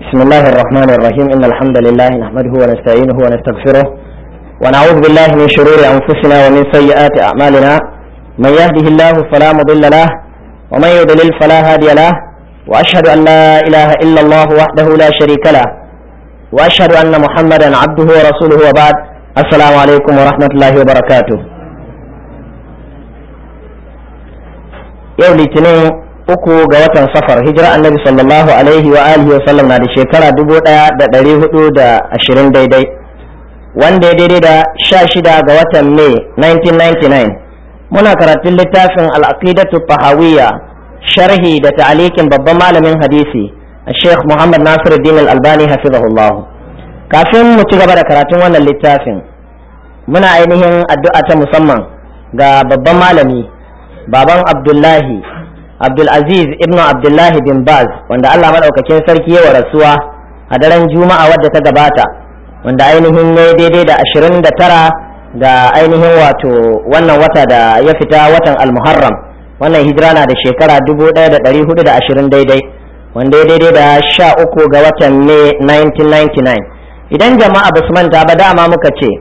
بسم الله الرحمن الرحيم إن الحمد لله نحمده ونستعينه ونستغفره ونعوذ بالله من شرور أنفسنا ومن سيئات أعمالنا من يهده الله فلا مضل له ومن يضلل فلا هادي له وأشهد أن لا إله إلا الله وحده لا شريك له وأشهد أن محمدا عبده ورسوله وبعد السلام عليكم ورحمة الله وبركاته يوم الاثنين uku ga watan safar hijira annabi sallallahu alaihi wa alihi wa sallam na da shekara dubu daya da dari hudu da ashirin daidai wanda ya daidai da sha shida ga watan mai 1999 muna karatun littafin al'aqidatu tahawiyya sharhi da ta'alikin babban malamin hadisi sheikh muhammad nasiruddin al-albani hafizahullah kafin mu ci gaba da karatun wannan littafin muna ainihin addu'a ta musamman ga babban malami baban abdullahi Abdulaziz ibn Abdullahi bin Baz wanda Allah maɗaukakin sarki yawa rasuwa a daren Juma'a wadda ta gabata wanda ainihin ya daidai da ashirin da tara da ainihin wato wannan wata da ya fita watan Al-Muharram wannan hijira na da shekara dubu ɗaya da ɗari hudu da ashirin daidai wanda ya daidai da sha uku ga watan Mai 1999 idan jama'a ba su manta ba dama muka ce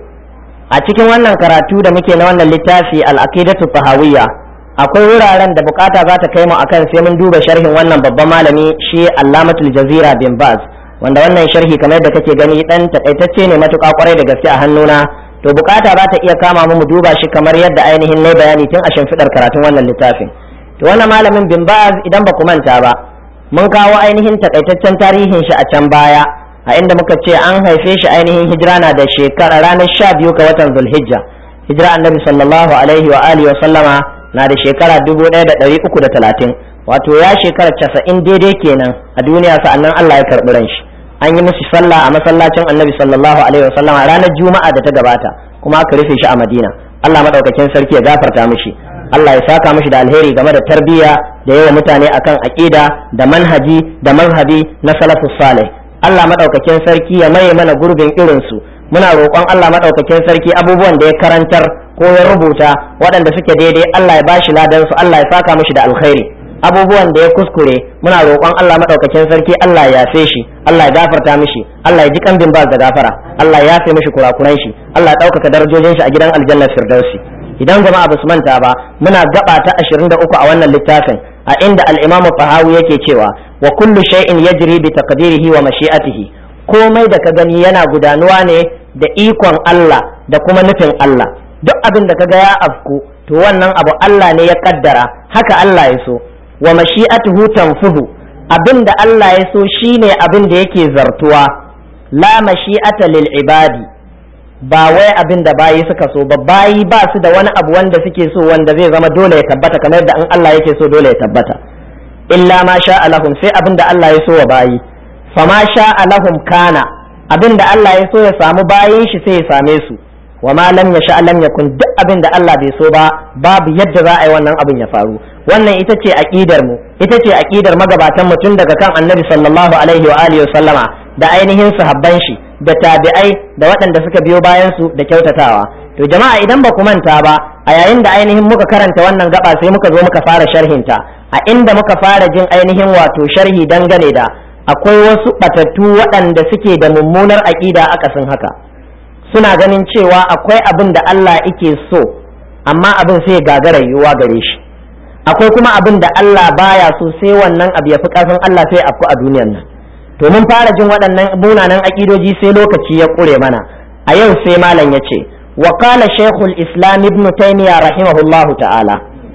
a cikin wannan karatu da muke na wannan littafi al-aqidatu tahawiyya akwai wuraren da bukata za ta kai mu akan sai mun duba sharhin wannan babban malami shi Allamatul Jazira bin Baz wanda wannan sharhi kamar yadda kake gani dan takaitacce ne matuƙa kwarai da gaske a hannuna to bukata za ta iya kama mu mu duba shi kamar yadda ainihin ne bayani tun a shimfidar karatun wannan littafin to wannan malamin bin Baz idan ba ku manta ba mun kawo ainihin takaitaccen tarihin shi a can baya a inda muka ce an haife shi ainihin hijira na da shekara ranar sha biyu ga watan Zulhijja hijira annabi sallallahu alaihi wa alihi wa sallama na da shekara dubu ɗaya da ɗari uku da talatin wato ya shekara casa'in daidai kenan a duniya sa'annan Allah ya karɓi ran shi an yi musu sallah a masallacin annabi sallallahu alaihi wasallam a ranar juma'a da ta gabata kuma aka rufe shi a madina Allah madaukakin sarki ya gafarta mishi Allah ya saka mishi da alheri game da tarbiyya da yawa mutane akan aqida da manhaji da manhabi na salafus salih Allah madaukakin sarki ya maye mana gurbin irin su muna roƙon Allah madaukakin sarki abubuwan da ya karantar ko ya rubuta waɗanda suke daidai Allah ya bashi ladan su Allah ya saka mishi da alkhairi abubuwan da ya kuskure muna roƙon Allah madaukakin sarki Allah ya yafe shi Allah ya gafarta mishi Allah ya ji kambin ba da gafara Allah ya yafe mishi kurakuran shi Allah ya ɗaukaka darajojin shi a gidan aljanna firdausi idan jama'a basu manta ba muna gaba ta 23 a wannan littafin a inda al-Imam Tahawi yake cewa wa kullu shay'in yajri bi taqdirihi wa mashi'atihi komai da ka gani yana gudanuwa ne da ikon Allah da kuma nufin Allah duk abin da kaga ya afku to wannan abu Allah ne ya kaddara haka Allah ya so wa mashi'atuhu tanfuhu abin da Allah ya so shine abin da yake zartuwa la mashi'ata lil ibadi ba wai abin da bayi suka so ba bayi ba su da wani abu wanda suke so wanda zai zama dole ya tabbata kamar yadda in Allah yake so dole ya tabbata illa ma sha lahum sai abin da Allah ya so wa bayi fama sha lahum kana abin da Allah ya so ya samu bayin shi sai ya same su wa ma lam yasha lam yakun duk abin da Allah bai so ba babu yadda za a yi wannan abin ya faru wannan ita ce aqidar mu ita ce aqidar magabatan mu tun daga kan Annabi sallallahu alaihi wa alihi sallama da ainihin sahabban shi da tabi'ai da waɗanda suka biyo bayan su da kyautatawa to jama'a idan ba ku manta ba a yayin da ainihin muka karanta wannan gaba sai muka zo muka fara sharhinta a inda muka fara jin ainihin wato sharhi dangane da akwai wasu batattu waɗanda suke da mummunar aƙida akasin haka suna ganin cewa akwai abin da Allah yake so amma abin sai gagara yiwuwa gare shi akwai kuma abin da Allah baya so sai wannan abu ya fi ƙarfin Allah sai afku a duniyar nan to mun fara jin waɗannan munanan aƙidoji sai lokaci ya ƙure mana a yau sai malam ya ce wa qala shaykhul islam ibn taymiya rahimahullahu ta'ala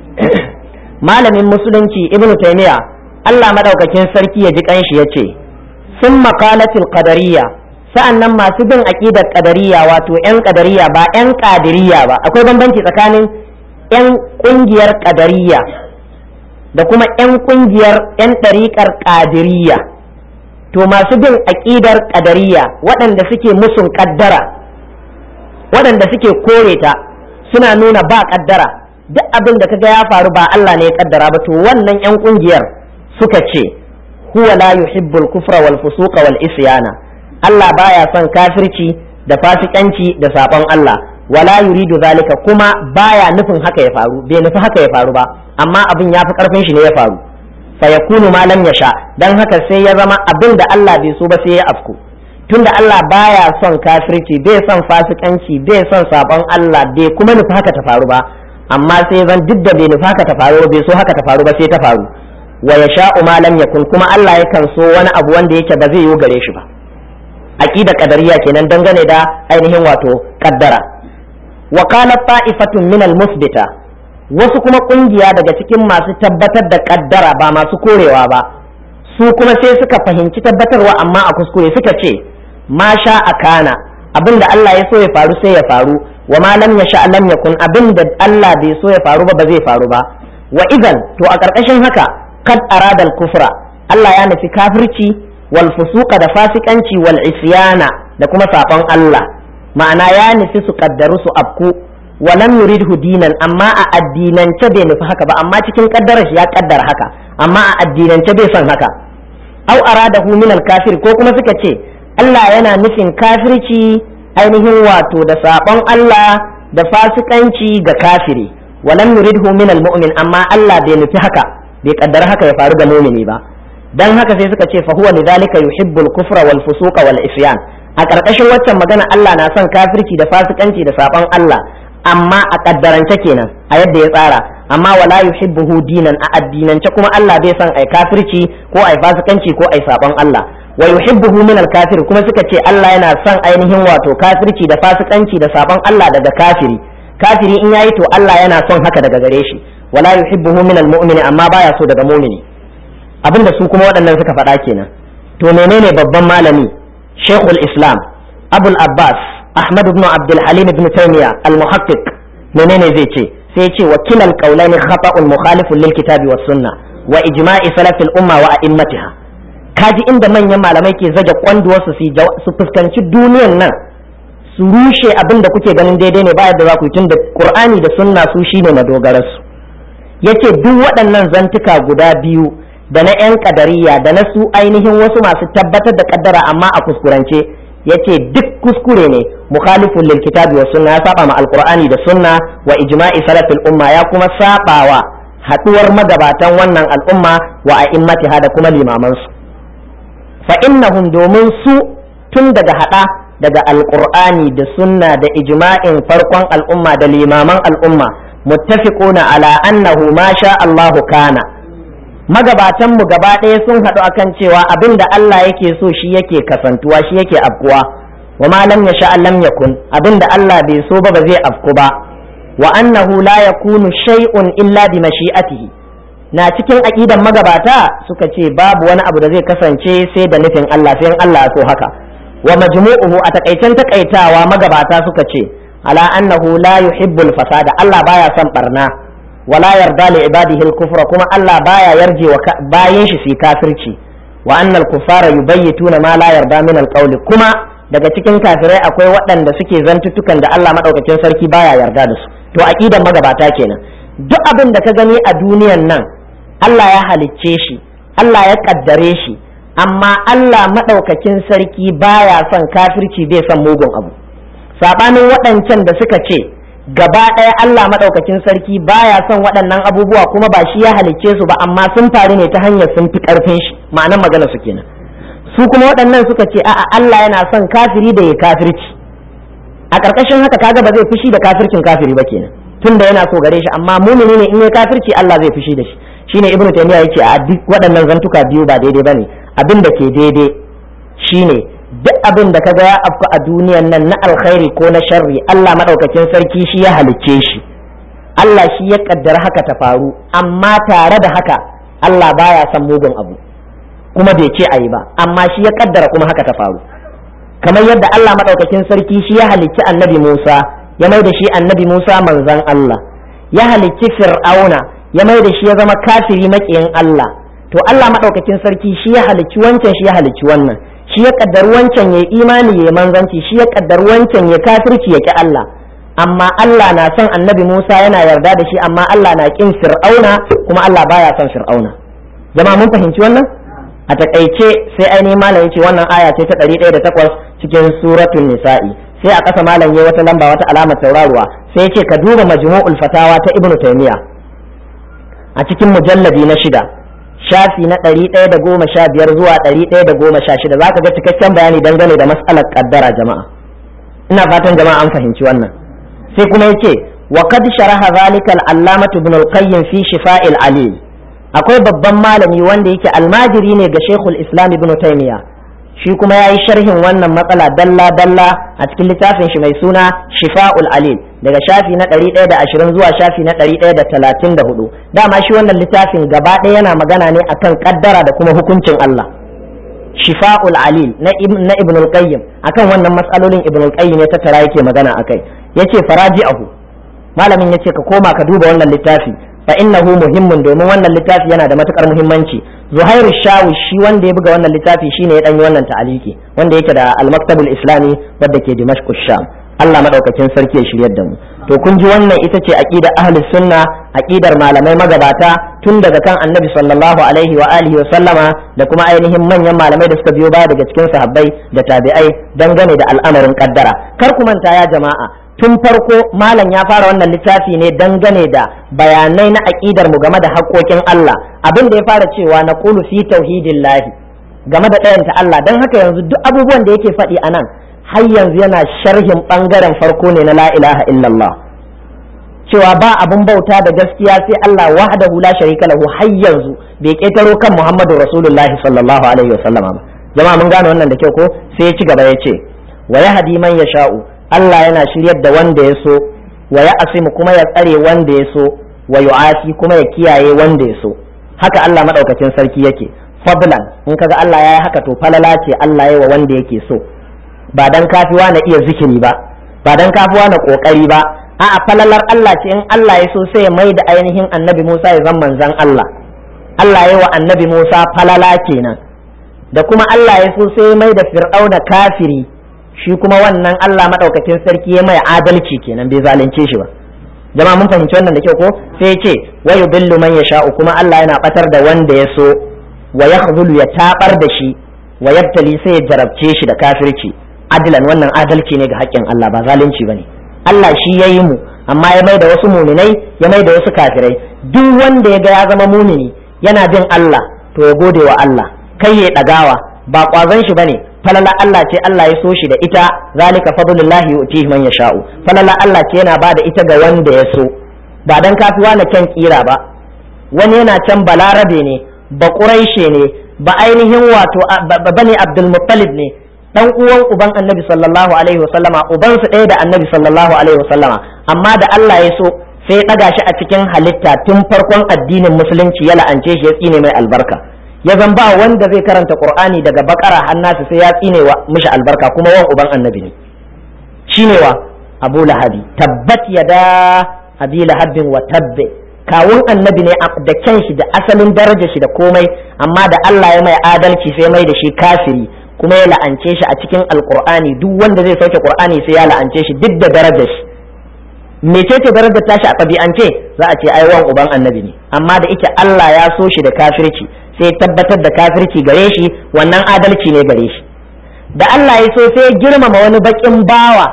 malamin musulunci ibn taymiya Allah madaukakin sarki ya ji kanshi ya ce sun makalatil qadariyya sa'an nan masu bin aƙidar ƙadariya wato 'yan ƙadariya ba 'yan ƙadiriya ba akwai bambanci tsakanin 'yan ƙungiyar ƙadariya da kuma 'yan ƙungiyar 'yan ɗariƙar ƙadiriya to masu bin aƙidar ƙadariya waɗanda suke musun ƙaddara waɗanda suke kore ta suna nuna ba ƙaddara duk abin da kaga ya faru ba Allah ne ya ƙaddara ba to wannan 'yan ƙungiyar suka ce huwa la yuhibbul kufra wal fusuqa wal isyana Allah baya son kafirci da fasikanci da sabon Allah wala yuridu zalika kuma baya nufin haka ya faru bai nufi haka ya faru ba amma abin ya fi karfin shi ne ya faru fa yakunu ma lam yasha dan haka sai ya zama abin da Allah bai so ba sai ya afku tunda Allah baya son kafirci bai son fasikanci bai son sabon Allah bai kuma nufi haka ta faru ba amma sai zan duk da bai nufi haka ta faru bai so haka ta faru ba sai ta faru wa yasha'u ma lam yakun kuma Allah yakan so wani abu wanda yake ba zai yi gare shi ba aqida qadariyya kenan dangane da ainihin wato qaddara wa qalat ta'ifatun min al-musbita wasu kuma kungiya daga cikin masu tabbatar da qaddara ba masu korewa ba su kuma sai suka fahimci tabbatarwa amma a kuskure suka ce ma sha akana abinda Allah ya so ya faru sai ya faru wa ma lam yasha lam yakun abinda Allah bai so ya faru ba ba zai faru ba wa idan to a karkashin haka kad aradal kufra Allah ya nufi kafirci wal fusuqa da fasikanci wal isyana da kuma sabon Allah ma'ana ya nufi su kaddaru su abku wa lam yuridhu dinan amma a addinance bai nufi haka ba amma cikin kaddarar shi ya kaddara haka amma a addinance bai son haka au aradahu min al kafir ko kuma suka ce Allah yana nufin kafirci ainihin wato da sabon Allah da fasikanci ga kafiri wa lam yuridhu min al mu'min amma Allah bai nufi haka bai kaddara haka ya faru ga mumini ba dan haka sai suka ce fa huwa lidhalika yuhibbul kufra wal fusuqa wal isyan a karkashin waccan magana Allah na son kafirci da fasikanci da saban Allah amma a kaddarance kenan a yadda ya tsara amma wala yuhibbuhu dinan a addinance kuma Allah bai son ai kafirci ko ai fasikanci ko ai saban Allah wa yuhibbuhu min al kafir kuma suka ce Allah yana son ainihin wato kafirci da fasikanci da saban Allah daga kafiri kafiri in yayi to Allah yana son haka daga gare shi wala yuhibbuhu min al mu'mini amma baya so daga mu'mini abinda su kuma waɗannan suka faɗa kenan to menene babban malami shekul islam abul abbas ahmad ibn abdul halim ibn taymiya al muhaqqiq menene zai ce sai ce wa kilal qawlaini khata'un mukhalifun lil kitabi was sunna wa ijma'i salafil umma wa a'immatiha kaji inda manyan malamai ke zage kwanduwar su su fuskanci duniyan nan su rushe abin da kuke ganin daidai ne ba yadda za ku yi tun da qur'ani da sunna su shine madogararsu yace duk waɗannan zantuka guda biyu da na 'yan kadariya da na su ainihin wasu masu tabbatar da kaddara amma a kuskurance yace duk kuskure ne mukhalifun lil kitabi wa sunna ya saba ma alqur'ani da sunna wa ijma'i salafil umma ya kuma sabawa haduwar magabatan wannan al'umma wa a'immatiha da kuma limaman su fa innahum domin su tun daga hada daga alqur'ani da sunna da ijma'in farkon al'umma da limaman al'umma muttafiquna ala annahu ma sha Allahu kana magabatanmu gaba ɗaya sun haɗu akan cewa abin da Allah yake so shi yake kasantuwa shi yake afkuwa wa ma lam yasha lam yakun abin da Allah bai so ba ba zai afku ba wa annahu la yakunu shay'un illa bi mashi'atihi na cikin aqidan magabata suka ce babu wani abu da zai kasance sai da nufin Allah sai Allah ya so haka wa majmu'uhu a takaicen takaitawa magabata suka ce ala annahu la yuhibbul fasada Allah baya son barna wala yarda li ibadihi al-kufra kuma Allah baya yarje wa bayin shi su kafirci wa anna al-kuffara yubayyituna ma la yarda min al kuma daga cikin kafirai akwai waɗanda suke zantutukan da Allah madaukakin sarki baya yarda da su to aqidan magabata kenan duk abin da ka gani a duniyan nan Allah ya halicce shi Allah ya kaddare shi amma Allah madaukakin sarki baya son kafirci bai son mugun abu sabanin waɗancan da suka ce gaba ɗaya Allah maɗaukakin sarki baya son waɗannan abubuwa kuma ba shi ya halicce su ba amma sun faru ne ta hanyar sun fi ƙarfin shi ma'anar magana su kenan su kuma waɗannan suka ce a'a Allah yana son kafiri da ya kafirci a ƙarƙashin haka kaga ba zai fushi da kafircin kafiri ba kenan tunda yana so gare shi amma mumini ne in ya kafirci Allah zai fushi da shi shine ibnu taymiya yace a duk waɗannan zantuka biyu ba daidai bane abin da ke daidai shine duk abin da kaga ya afku a duniyan nan na alkhairi ko na sharri Allah madaukakin sarki shi ya halicce shi Allah shi ya kaddara haka ta faru amma tare da haka Allah baya son mugun abu kuma bai ce ayi ba amma shi ya kaddara kuma haka ta faru kamar yadda Allah madaukakin sarki shi ya halicci annabi Musa ya mai da shi annabi Musa manzon Allah ya halicci Fir'auna ya mai da shi ya zama kafiri maƙiyin Allah to Allah madaukakin sarki shi ya halicci wancan shi ya halicci wannan shi ya kaddar wancan ya imani ya manzanci shi ya kaddar wancan ya kafirci ya ki Allah amma Allah na son annabi Musa yana yarda da shi amma Allah na kin Fir'auna kuma Allah baya son Fir'auna jama'a mun fahimci wannan a takaice sai ainihin malam yace wannan aya ce ta 108 cikin suratul nisa'i sai a ƙasa malam yayi wata lamba wata alamar tauraruwa sai yace ka duba majmu'ul fatawa ta ibnu taymiya a cikin mujalladi na shida shafi na ɗari ɗaya da goma sha biyar zuwa ɗari ɗaya da goma sha shida za ka ga cikakken bayani dangane da matsalar kaddara jama'a ina fatan jama'a an fahimci wannan sai kuma yace wa qad sharaha zalika al-allamatu ibn al-qayyim fi shifa'il alil akwai babban malami wanda yake almajiri ne ga shekul islam ibn taymiya shi kuma ya yi sharhin wannan matsala dalla dalla a cikin littafin shi mai suna shifa'ul alil daga shafi na 120 zuwa shafi na 134 dama shi wannan littafin gaba ɗaya yana magana ne akan kaddara da kuma hukuncin Allah shifa'ul alil na ibn al-qayyim akan wannan matsalolin ibn al-qayyim ya tattara yake magana akai yace faraji'ahu malamin yace ka koma ka duba wannan littafi fa innahu muhimmun domin wannan littafi yana da matukar muhimmanci zuhairu shawi shi wanda ya buga wannan littafi shine ya danyi wannan ta'aliki wanda yake da al-maktabul islami wadda ke dimashq sham Allah madaukakin sarki ya shiryar da mu to kun ji wannan ita ce aqida ahli sunna aqidar malamai magabata tun daga kan annabi sallallahu alaihi wa alihi wa sallama da kuma ainihin manyan malamai da suka biyo baya daga cikin sahabbai da tabi'ai dangane da al'amarin kaddara kar ku manta ya jama'a tun farko malam ya fara wannan littafi ne dangane da bayanai na aƙidar mu game da haƙoƙin Allah abin da ya fara cewa na qulu fi tauhidillahi game da ɗayanta Allah don haka yanzu duk abubuwan da yake faɗi a nan har yanzu yana sharhin ɓangaren farko ne na la ilaha illallah cewa ba abun bauta da gaskiya sai Allah wahdahu la sharika lahu har yanzu bai ƙetaro kan Muhammadu Rasulullahi sallallahu alaihi wasallama ba jama'a mun gane wannan da kyau ko sai ya ci gaba ya ce wa yahdi man yasha'u Allah yana shiryar da wanda ya so wa ya asimu kuma ya tsare wanda ya so wa yu'afi kuma ya kiyaye wanda ya so haka Allah madaukakin sarki yake fadlan in kaga Allah ya yi haka to falala ce Allah ya wa wanda yake so ba dan kafiwa na iya zikiri ba ba dan kafiwa na kokari ba a'a falalar Allah ce in Allah ya so sai ya mai da ainihin annabi Musa ya zama manzon Allah Allah ya wa annabi Musa falala kenan da kuma Allah ya so sai ya mai da fir'auna kafiri shi kuma wannan Allah maɗaukakin sarki ya mai adalci kenan bai zalunce shi ba jama'a mun fahimci wannan da kyau ko sai ya ce wa yudillu man yasha'u kuma Allah yana batar da wanda ya so wa yakhzulu ya tabar da shi wa yabtali sai ya jarabce shi da kafirci adlan wannan adalci ne ga haƙƙin Allah ba zalunci bane Allah shi ya yi mu amma ya mai da wasu muminai ya mai da wasu kafirai duk wanda ya ga ya zama mumini yana bin Allah to ya gode wa Allah kai ya ɗagawa ba ƙwazon shi bane falala Allah ce Allah ya so shi da ita zalika fadlullahi yu'tihi man yasha'u falala Allah ce yana bada ita ga wanda ya so ba dan kafiwa na kan kira ba wani yana can balarabe ne ba quraishe ne ba ainihin wato bani abdul muttalib ne dan uwan uban annabi sallallahu alaihi wasallama uban su ɗaya da annabi sallallahu alaihi wasallama amma da Allah ya so sai ya ɗaga shi a cikin halitta tun farkon addinin musulunci ya la'ance shi ya tsine mai albarka ya zan ba wanda zai karanta qur'ani daga bakara hannasi sai ya tsine wa mishi albarka kuma wan uban annabi ne shine wa abu lahabi tabbat yada abi lahabin wa tabbe kawun annabi ne da kyan shi da asalin darajar shi da komai amma da Allah ya mai adalci sai mai da shi kafiri kuma ya la'ance shi a cikin alqur'ani duk wanda zai sauke qur'ani sai ya la'ance shi duk da darajar shi mecece darajar tashi a ɗabi'ance za a ce ai wan uban annabi ne amma da ike Allah ya so shi da kafirci sai tabbatar da kafirci gare shi wannan adalci ne gare shi da Allah ya so sai girmama wani bakin bawa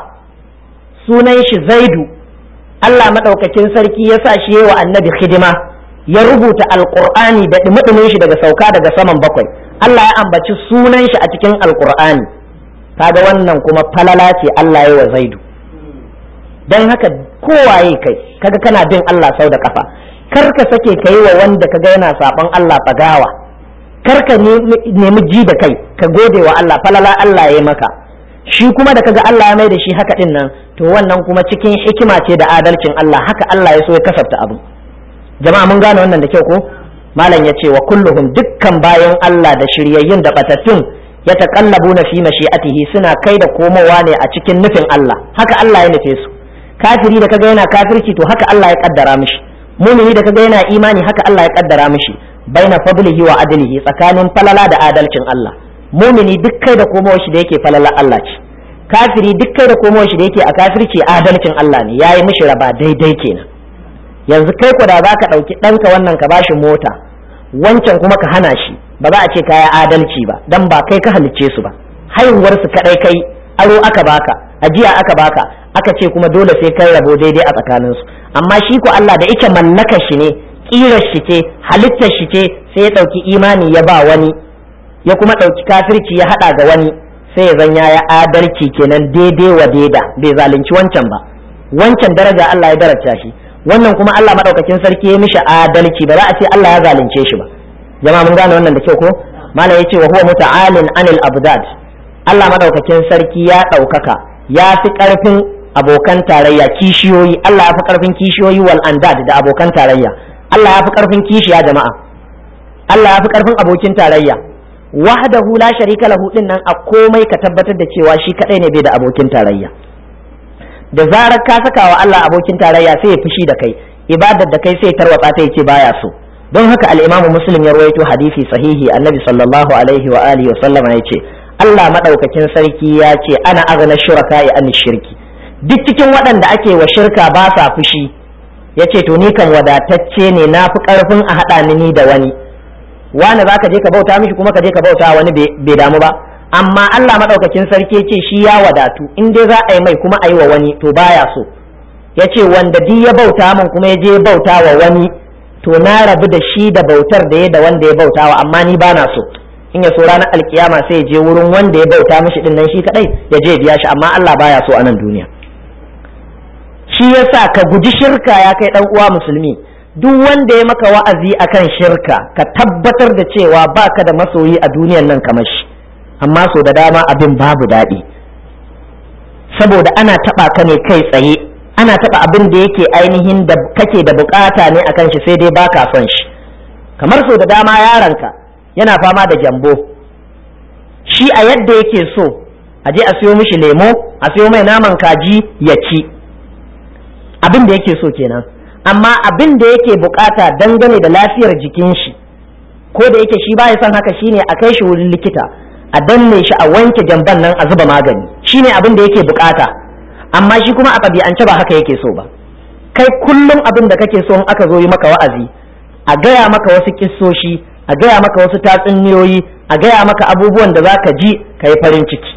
sunan shi zaidu Allah maɗaukakin sarki ya sa shi wa annabi hidima ya rubuta alƙur'ani da ɗumi shi daga sauka daga saman bakwai Allah ya ambaci sunan shi a cikin alƙur'ani kaga wannan kuma falala ce Allah ya wa zaidu don haka kowaye kai kaga kana bin Allah sau da kafa kar ka sake ka yi wa wanda kaga yana saɓon Allah tsagawa kar ka nemi ji da kai ka gode wa Allah falala Allah ya maka shi kuma da kaga Allah ya mai da shi haka din nan to wannan kuma cikin hikima ce da adalcin Allah haka Allah ya so ya kasafta abu jama'a mun gane wannan da kyau ko malam ya ce wa kulluhum dukkan bayan Allah da shiryayyun da batattun ya taqallabuna fi mashi'atihi suna kai da komowa ne a cikin nufin Allah haka Allah ya nufe su kafiri da kaga yana kafirci to haka Allah ya kaddara mishi mumini da kaga yana imani haka Allah ya kaddara mishi baina fadlihi wa adlihi tsakanin falala da adalcin Allah mumini duk kai da komowa shi da yake falala Allah ce kafiri duk kai da komowa shi da yake a kafirci adalcin Allah ne yayi mishi raba daidai kenan yanzu kai ku da za ka ɗauki ɗanka wannan ka bashi mota wancan kuma ka hana shi ba za a ce kaya adalci ba dan ba kai ka halicce su ba haihuwar su kadai kai aro aka baka ajiya aka baka aka ce kuma dole sai kai rabo daidai a tsakanin su amma shi ko Allah da yake mallaka shi ne ƙirar shi ce halittar shi ce sai ya ɗauki imani ya ba wani ya kuma ɗauki kafirci ya haɗa ga wani sai ya zanya ya adalci kenan daidai wa daida bai zalunci wancan ba wancan daraja Allah ya daraja shi wannan kuma Allah madaukakin sarki ya mishi adalci ba za a ce Allah ya zalunce shi ba jama'a mun gane wannan da kyau ko malam yace wa huwa muta'alin anil abdad Allah madaukakin sarki ya ɗaukaka ya fi ƙarfin abokan tarayya kishiyoyi Allah ya fi ƙarfin kishiyoyi wal andad da abokan tarayya Allah ya fi ƙarfin kishiya jama'a Allah ya fi ƙarfin abokin tarayya wahdahu la sharika lahu din nan a komai ka tabbatar da cewa shi kadai ne bai da abokin tarayya da zarar ka saka wa Allah abokin tarayya sai ya fushi da kai ibadar da kai sai tarwatsa ta yace baya so don haka al-Imam Muslim ya rawaito hadisi sahihi Annabi sallallahu alaihi wa alihi wa sallama yace Allah madaukakin sarki ya ce ana aghna shuraka an shirki duk cikin waɗanda ake wa shirka ba sa fushi yace to ni kan wadatacce ne na fi karfin a haɗa ni da wani wani za ka je ka bauta mishi kuma ka je ka bauta wani bai damu ba amma Allah madaukakin sarki ce shi ya wadatu in dai za a yi mai kuma a yi wa wani to baya so ya ce wanda duk ya bauta min kuma ya je bauta wa wani to na rabu da shi da bautar da ya da wanda ya bauta wa amma ni bana so in ya so ranar alkiyama sai ya je wurin wanda ya bauta mishi din nan shi kadai ya je biya shi amma Allah baya so a nan duniya shi yasa ka guji shirka ya kai dan uwa musulmi duk wanda ya maka wa'azi akan shirka ka tabbatar da cewa baka da masoyi a duniyan nan kamar shi amma so da dama abin babu daɗi saboda ana taɓa ka ne kai tsaye ana taɓa abin da yake ainihin da kake da bukata ne akan shi sai dai baka son shi kamar so da dama yaronka yana fama da gyambo shi a yadda yake so a je a siyo mishi lemo a siyo mai naman kaji ya ci abin da yake so kenan amma abin da yake bukata dangane da lafiyar jikin shi ko da yake shi baya son haka shine a kai shi wurin likita a danne shi a wanke jamban nan a zuba magani shine abin da yake bukata amma shi kuma a ɗabi'ance ba haka yake so ba kai kullum abin da kake so in aka zo yi maka wa'azi a gaya maka wasu kissoshi a gaya maka wasu tatsuniyoyi a gaya maka abubuwan da za ka ji ka yi farin ciki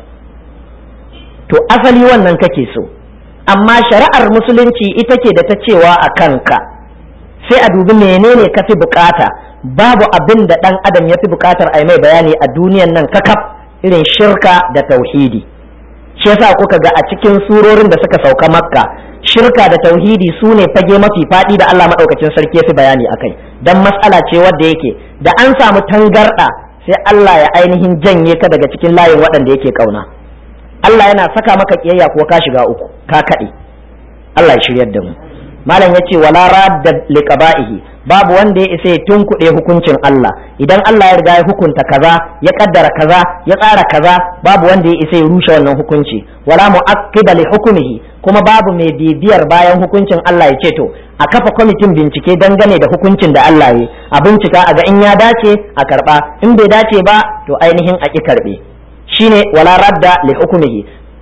to asali wannan kake so amma shari'ar musulunci ita ke da ta cewa a kanka sai a dubi menene ka fi bukata babu abin da ɗan adam ya fi bukatar a mai bayani a duniyan nan kakaf irin shirka da tauhidi shi yasa kuka ga a cikin surorin da suka sauka makka shirka da tauhidi su ne fage mafi faɗi da Allah maɗaukacin sarki ya fi bayani akai dan matsala ce wadda yake da an samu tangarɗa sai Allah ya ainihin janye ka daga cikin layin waɗanda yake ƙauna Allah yana saka maka kiyayya ko ka shiga uku ka kaɗe Allah ya shiryar da mu malam ya ce wala radda liqaba'ihi babu wanda ya isa ya tunkuɗe hukuncin Allah idan Allah ya riga ya hukunta kaza ya kaddara kaza ya tsara kaza babu wanda ya isa ya rushe wannan hukunci wala mu'aqqiba li hukmihi kuma babu mai bibiyar bayan hukuncin Allah ya ce to a kafa kwamitin bincike dangane da hukuncin da Allah ya a bincika a ga in ya dace a karba in bai dace ba to ainihin a ki karbe shine wala radda li hukmihi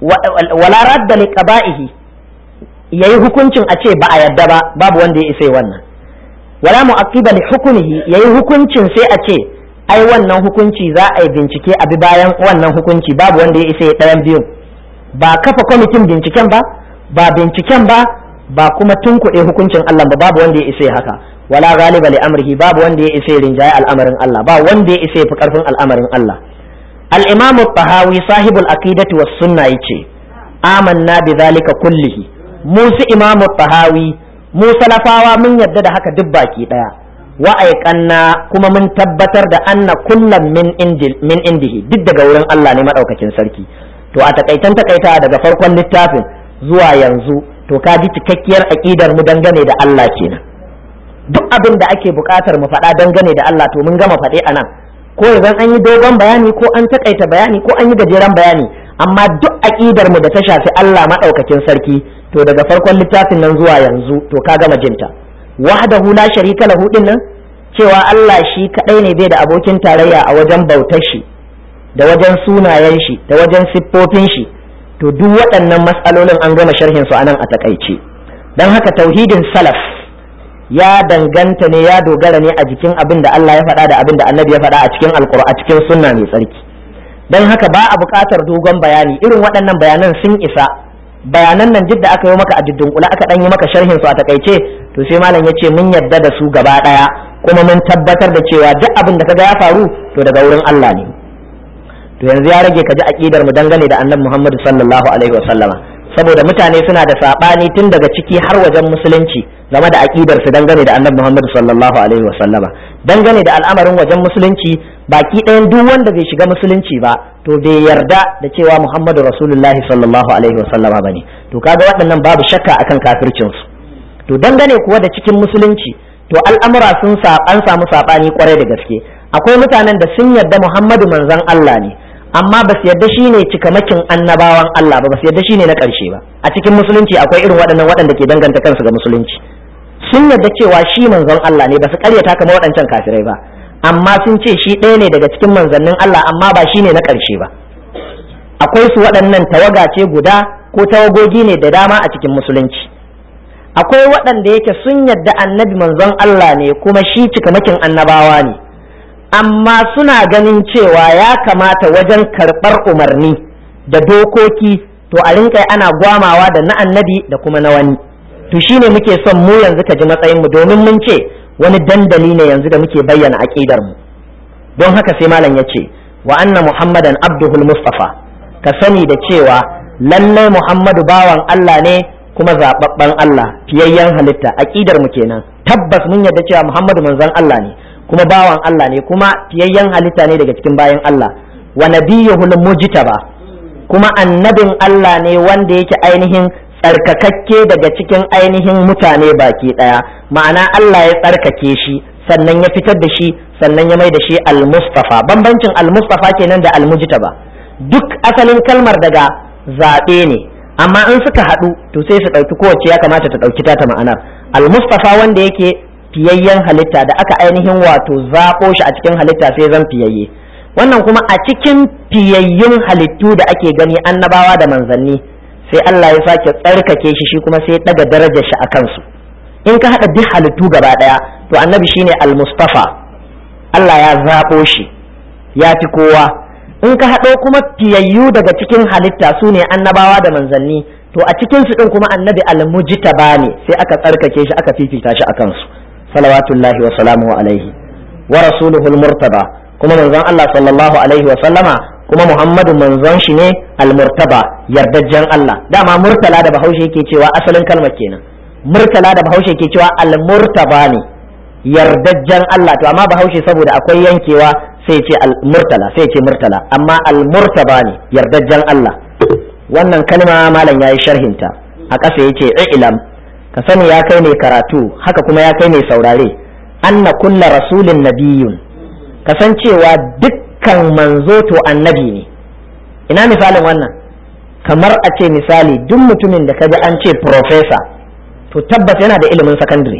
wala radda li qaba'ihi yayi hukuncin a ce ba a yadda ba babu wanda ya isa wannan wala mu'aqqiba li hukmihi yayi hukuncin sai a ce ai wannan hukunci za a yi bincike a bi bayan wannan hukunci babu wanda ya isa ya ɗayan biyu ba kafa kwamitin binciken ba ba binciken ba ba kuma tunkuɗe hukuncin Allah ba babu wanda ya isa ya haka wala ghaliba li amrihi babu wanda ya isa ya rinjaye al'amarin Allah ba wanda ya isa ya fi karfin al'amarin Allah al-imam tahawi sahibul aqidati was sunna yace amanna bi zalika kullihi mu su imam tahawi mu salafawa mun yadda da haka duk baki daya wa aiqanna kuma mun tabbatar da anna kullam min indil min indihi duk daga wurin Allah ne madaukakin sarki to a takaitan takaita daga farkon littafin zuwa yanzu to ka ji cikakkiyar aqidar mu dangane da Allah kenan duk abin da ake buƙatar mu faɗa dangane da Allah to mun gama faɗe anan ko idan an yi dogon bayani ko an takaita bayani ko an yi gajeren bayani amma duk aqidar mu da ta shafi Allah madaukakin sarki to daga farkon littafin nan zuwa yanzu to ka gama jinta wahdahu la sharika lahu din nan cewa Allah shi kadai ne bai da abokin tarayya a wajen bautar shi da wajen sunayen shi da wajen siffofin shi to duk waɗannan matsalolin an gama sharhin su anan a takaice dan haka tauhidin salaf ya danganta ne ya dogara ne a jikin abin da Allah ya faɗa da abin da Annabi ya faɗa a cikin alqur'ani a cikin sunna mai tsarki dan haka ba a buƙatar dogon bayani irin waɗannan bayanan sun isa bayanan nan duk da aka yi maka a kula aka dan yi maka sharhin su a takaice to sai malam ya ce mun yadda da su gaba ɗaya kuma mun tabbatar da cewa duk abin da kaga ya faru to daga wurin Allah ne to yanzu ya rage ka ji aqidar mu dangane da annabi Muhammad sallallahu alaihi wasallama saboda mutane suna da sabani tun daga ciki har wajen musulunci game da aqidar su dangane da annabi Muhammad sallallahu alaihi wasallama dangane da al'amarin wajen musulunci baki ɗayan duk wanda bai shiga musulunci ba to bai yarda da cewa Muhammadu Rasulullahi sallallahu alaihi wasallama bane to kaga waɗannan babu shakka akan kafircin su to dangane kuwa da cikin musulunci to al'amura sun an samu sabani kwarai da gaske akwai mutanen da sun yarda Muhammadu manzon Allah ne amma ba su yarda shine cikamakin annabawan Allah ba ba su yarda shine na ƙarshe ba a cikin musulunci akwai irin waɗannan waɗanda ke danganta kansu ga musulunci sun yarda cewa shi manzon Allah ne ba su ƙaryata kamar waɗancan kafirai ba amma sun ce shi ɗaya ne daga cikin manzannin Allah amma ba shine na ƙarshe ba akwai su waɗannan tawaga ce guda ko tawagogi ne da dama a cikin musulunci akwai waɗanda yake sun yarda annabi manzon Allah ne kuma shi cikamakin annabawa ne amma suna ganin cewa ya kamata wajen karɓar umarni da dokoki to a rinka ana gwamawa da na annabi da kuma na wani to shine muke son mu yanzu ka ji matsayin mu domin mun ce wani dandali ne yanzu da muke bayyana aqidar mu don haka sai malam ya ce wa anna muhammadan abduhul mustafa ka sani da cewa lallai muhammadu bawan Allah ne kuma zababben Allah fiyayyen halitta aqidar mu kenan tabbas mun yarda cewa muhammadu manzon Allah ne kuma bawan Allah ne kuma fiyayyen halitta ne daga cikin bayan Allah wa nabiyyuhul mujtaba kuma annabin Allah ne wanda yake ainihin tsarkakakke daga cikin ainihin mutane baki daya ma'ana Allah ya tsarkake shi sannan ya fitar da shi sannan ya mai da shi al-mustafa bambancin al-mustafa kenan da al-mujtaba duk asalin kalmar daga zaɓe ne amma in suka haɗu to sai su ɗauki kowace ya kamata ta ɗauki ta ma'anar al-mustafa wanda yake fiyayyen halitta da aka ainihin wato zaɓo shi a cikin halitta sai zan fiyayye wannan kuma a cikin fiyayyun halittu da ake gani annabawa da manzanni sai Allah ya sake tsarkake shi shi kuma sai daga darajar shi a kansu in ka haɗa duk halittu gaba ɗaya to annabi shine al-mustafa Allah ya zaɓo shi ya fi kowa in ka haɗo kuma fiyayyu daga cikin halitta su ne annabawa da manzanni to a cikin su ɗin kuma annabi al-mujtaba ne sai aka tsarkake shi aka fifita shi a kansu salawatullahi wa salamu alaihi wa rasuluhu al-murtaba kuma manzon Allah sallallahu alaihi wa sallama kuma Muhammadu manzon shi ne al-murtaba yardajjen Allah dama murtala da Bahaushe yake cewa asalin kalmar kenan murtala da Bahaushe yake cewa al-murtaba ne yardajjen Allah to amma Bahaushe saboda akwai yankewa sai ce al-murtala sai ce murtala amma al-murtaba ne yardajjen Allah wannan kalma malam yayi sharhinta a ƙasa yace ilam ka sani ya kai mai karatu haka kuma ya kai mai saurare anna kulla rasulin nabiyun kasancewa dukkan manzo to annabi ne ina misalin wannan kamar a ce misali duk mutumin da kaji an ce profesa to tabbas yana da ilimin sakandare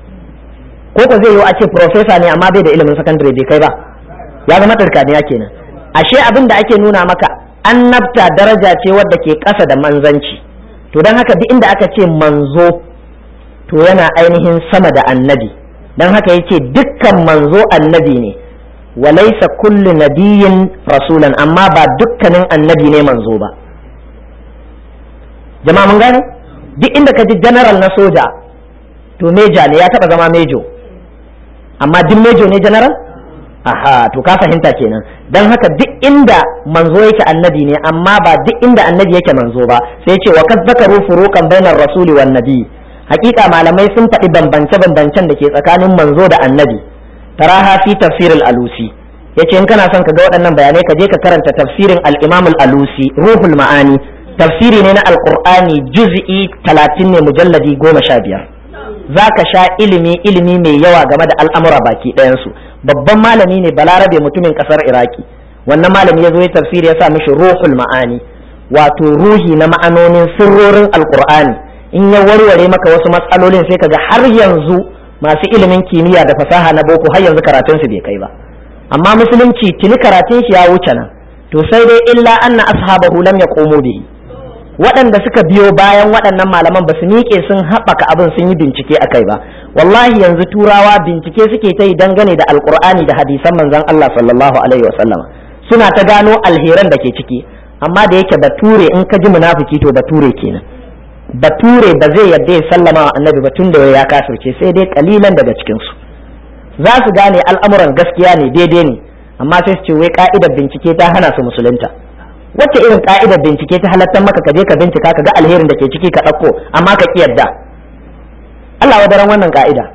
ko ko zai yi a ce profesa ne amma bai da ilimin sakandare bai kai ba ya zama ɗarkaniya kenan ashe abin da ake nuna maka annabta daraja ce wadda ke ƙasa da manzanci to don haka duk inda aka ce manzo to yana ainihin sama da annabi don haka yace dukkan manzo annabi ne walaisa kullu nabiyin rasulan amma ba dukkanin annabi ne manzo ba jama'a mun gane duk inda ka ji general na soja to meja ne ya taba zama mejo amma duk mejo ne general aha to ka fahimta kenan dan haka duk inda manzo yake annabi ne amma ba duk inda annabi yake manzo ba sai ce wa kad zakaru furuqan bainar rasuli wan nabi hakika malamai sun faɗi bambance-bambancen da ke tsakanin manzo da annabi taraha fi tafsirul alusi yace in kana son ka ga waɗannan bayanai ka je ka karanta tafsirin al-imam al-alusi ruhul ma'ani tafsiri ne na alqur'ani juz'i 30 ne mujalladi 15 zaka sha ilimi ilimi mai yawa game da al'amura baki ɗayan su babban malami ne balarabe mutumin kasar iraki wannan malami ya zo ya tafsiri ya sa mishi ruhul ma'ani wato ruhi na ma'anonin sirrorin alqur'ani in ya warware maka wasu matsalolin sai kaga har yanzu masu ilimin kimiyya da fasaha na boko har yanzu karatun su bai kai ba amma musulunci tuni karatun shi ya wuce nan to sai dai illa anna ashabahu lam yaqumu bihi waɗanda suka biyo bayan waɗannan malaman ba su miƙe sun haɓaka abin sun yi bincike a kai ba wallahi yanzu turawa bincike suke ta yi dangane da alkur'ani da hadisan manzon Allah sallallahu alaihi wasallam suna ta gano alheran da ke ciki amma da yake bature in ka ji munafiki to bature kenan bature ba zai yadda ya sallama wa annabi ba tun da ya kafirce sai dai kalilan daga cikin su za su gane al'amuran gaskiya ne daidai ne amma sai su ce wai ka'idar bincike ta hana su musulunta wacce irin ka'idar bincike ta halattar maka ka je ka bincika ka ga alherin da ke ciki ka ɗauko amma ka ki yadda Allah wadaran wannan ka'ida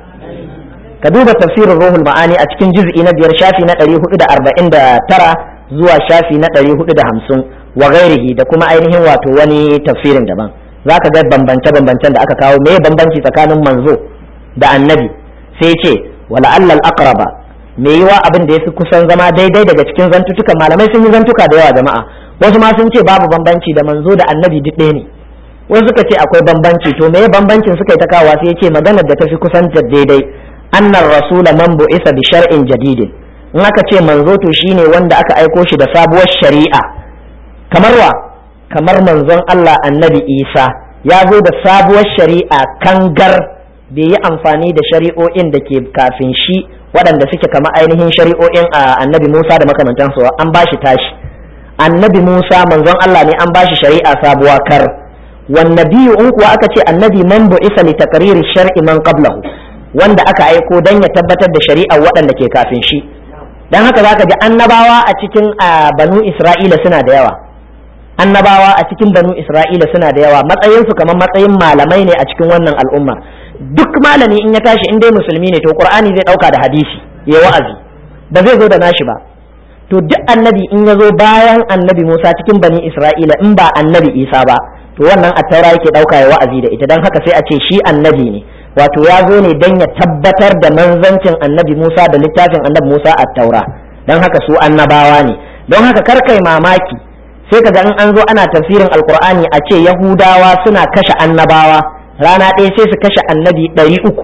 ka duba tafsirin ruhul ma'ani a cikin juz'i na biyar shafi na ɗari hudu da arba'in da tara zuwa shafi na ɗari hudu da hamsin wa gairihi da kuma ainihin wato wani tafsirin daban za ka ga bambance bambancen da aka kawo me bambanci tsakanin manzo da annabi sai ce wala allal aqraba me yiwa abin da yafi kusan zama daidai daga cikin zantutukan malamai sun yi zantuka da yawa jama'a wasu ma sun ce babu bambanci da manzo da annabi duk ɗaya ne wasu suka ce akwai bambanci to me bambancin suka yi ta kawo sai yace maganar da tafi kusan daidai annar rasula man bu'isa bi shar'in jadidin in aka ce manzo to shine wanda aka aiko shi da sabuwar shari'a kamar wa kamar manzon Allah annabi Isa ya zo da sabuwar shari'a kangar bai yi amfani da shari'o'in da ke kafin shi waɗanda suke kama ainihin shari'o'in a annabi Musa da makamantansu an ba shi tashi annabi Musa manzon Allah ne an ba shi shari'a sabuwa kar wan nabiyyu in kuwa aka ce annabi man bu'isa li takriri shar'i man qablahu wanda aka aiko dan ya tabbatar da shari'ar waɗanda ke kafin shi dan haka zaka ji annabawa a cikin banu Isra'ila suna da yawa annabawa a cikin banu Isra'ila suna da yawa matsayinsu kamar matsayin malamai ne a cikin wannan al'umma duk malami in ya tashi in dai musulmi ne to qur'ani zai dauka da hadisi ya wa'azi ba zai zo da nashi ba to duk annabi in ya zo bayan annabi Musa cikin bani Isra'ila in ba annabi Isa ba to wannan attaura yake dauka ya wa'azi da ita dan haka sai a ce shi annabi ne wato ya zo ne dan ya tabbatar da manzancin annabi Musa da littafin annabi Musa attaura dan haka su annabawa ne don haka kar kai mamaki sai kaga in an zo ana tafsirin alqur'ani a ce yahudawa suna kashe annabawa rana ɗaya sai su kashe annabi ɗari uku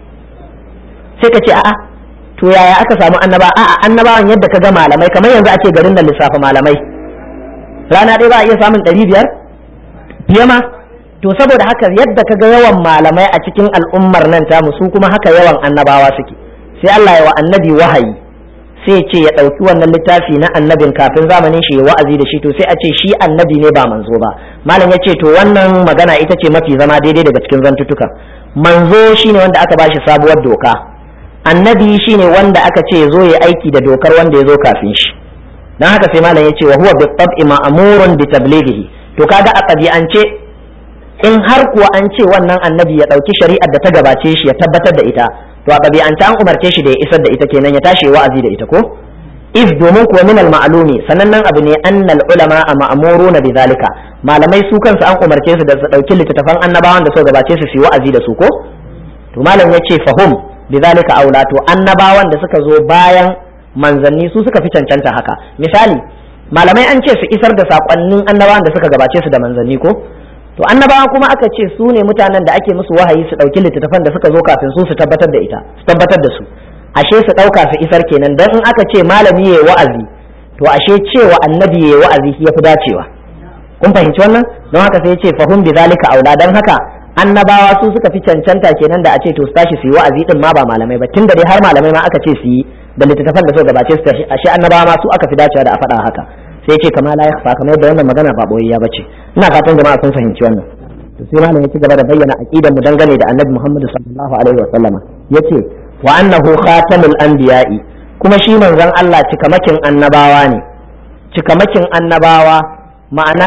sai ka ce a'a to yaya aka samu annaba a'a annabawan yadda ka ga malamai kamar yanzu a ce garin da lissafa malamai rana ɗaya ba a iya samun ɗari biyar fiye ma to saboda haka yadda ka ga yawan malamai a cikin al'ummar nan tamu su kuma haka yawan annabawa suke sai Allah ya wa annabi wahayi sai ce ya ɗauki wannan littafi na annabin kafin zamanin shi ya wa'azi da shi to sai a ce shi annabi ne ba manzo ba malam ya ce to wannan magana ita ce mafi zama daidai daga cikin zantutuka manzo shine wanda aka bashi sabuwar doka annabi shine wanda aka ce zo ya aiki da dokar wanda ya zo kafin shi dan haka sai malam ya ce wa huwa bi tab'i ma'murun bi tablighihi to kaga a ɗabi'ance in har kuwa an ce wannan annabi ya ɗauki shari'ar da ta gabace shi ya tabbatar da ita to a ɗabi'anta an umarce shi da ya isar da ita kenan ya tashi wa'azi da ita ko iz domin kuwa min al-ma'lumi sanannen abu ne annal ulama a ma'muruna bi zalika malamai su kansu an umarce su da su dauki littattafan annabawan da suka gabace su su wa'azi da su ko to malam yace fahum bi zalika aula to annabawan da suka zo bayan manzanni su suka fi cancanta haka misali malamai an ce su isar da sakonnin annabawan da suka gabace su da manzanni ko to annabawa kuma aka ce su ne mutanen da ake musu wahayi su ɗauki littattafan da suka zo kafin su su tabbatar da ita su tabbatar da su ashe su ɗauka su isar kenan dan in aka ce malami yayi wa'azi to ashe cewa annabi yayi wa'azi ya fi dacewa kun fahimci wannan don haka sai ya ce fahum bi zalika aula dan haka annabawa su suka fi cancanta kenan da a ce to su tashi su yi wa'azi din ma ba malamai ba tunda dai har malamai ma aka ce su yi da littattafan da suka gabace su tashi ashe annabawa ma su aka fi dacewa da a faɗa haka sai ce kama la yakhfa kamar yadda wannan magana ba boyayya bace ina fatan jama'a sun fahimci wannan to sai malam ya ci gaba da bayyana aqidar mu dangane da annabi Muhammad sallallahu alaihi wa sallama yace wa annahu khatamul anbiya'i kuma shi manzon Allah cikamakin annabawa ne cikamakin annabawa ma'ana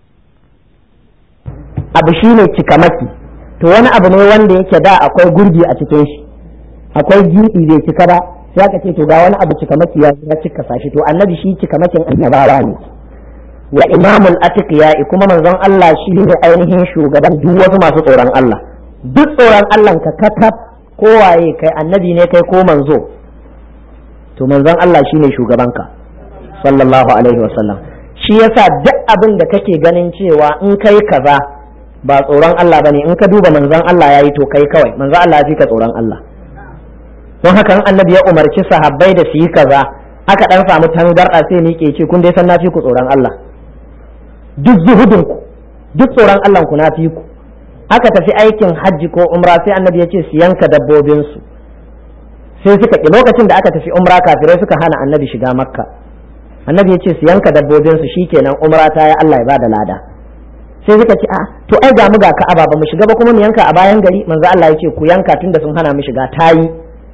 abu shine cikamaki to wani abu ne wanda yake da akwai gurbi a cikin shi akwai gibi bai cika ba sai aka ce to ga wani abu cikamaki ya ya cika sashi to annabi shi cikamakin annabawa ne wa imamul atqiya kuma manzon Allah shi ne ainihin shugaban duk wasu masu tsoron Allah duk tsoron Allah ka kakaf kowaye kai annabi ne kai ko manzo to manzon Allah shine shugabanka sallallahu alaihi wasallam shi yasa duk abin da kake ganin cewa in kai kaza ba tsoron Allah bane in ka duba manzon Allah yayi to kai kawai manzon Allah ya fi ka tsoron Allah don haka annabi ya umarci sahabbai da su yi kaza aka dan samu tangarda sai ni ke ce kun dai san na fi ku tsoron Allah duk zuhudin ku duk tsoron Allah ku na fi ku aka tafi aikin hajji ko umra sai annabi ya ce su yanka dabbobin su sai suka ki lokacin da aka tafi umra kafirai suka hana annabi shiga makka annabi ya ce su yanka dabbobin su shikenan umra ta ya Allah ya bada lada sai suka ce a to ai ga mu ga ka'aba ba mu shiga ba kuma mu yanka a bayan gari manzo Allah ya ce ku yanka tunda sun hana mu shiga tayi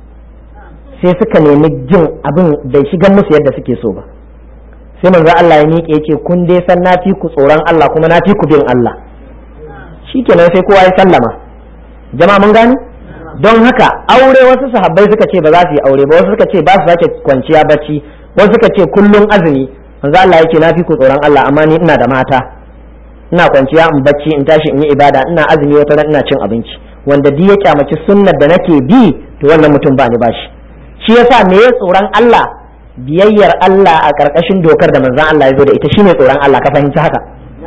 sai suka nemi jin abin bai shigan musu yadda suke so ba sai manzo Allah ya miƙe ya ce kun dai san na fi ku tsoron Allah kuma na fi ku bin Allah shikenan sai kowa ya sallama jama'a mun gani don haka aure wasu sahabbai suka ce ba za su yi aure ba wasu suka ce ba su sake kwanciya bacci wasu suka ce kullum azumi manzo Allah yake na fi ku tsoron Allah amma ni ina da mata ina kwanciya in bacci in tashi in yi ibada ina azumi wata ran ina cin abinci wanda duk ya kyamaci sunnar da nake bi to wannan mutum ba ni bashi shi yasa me ya tsoron Allah biyayyar Allah a karkashin dokar da manzon Allah ya zo da ita shine tsoron Allah ka fahimci haka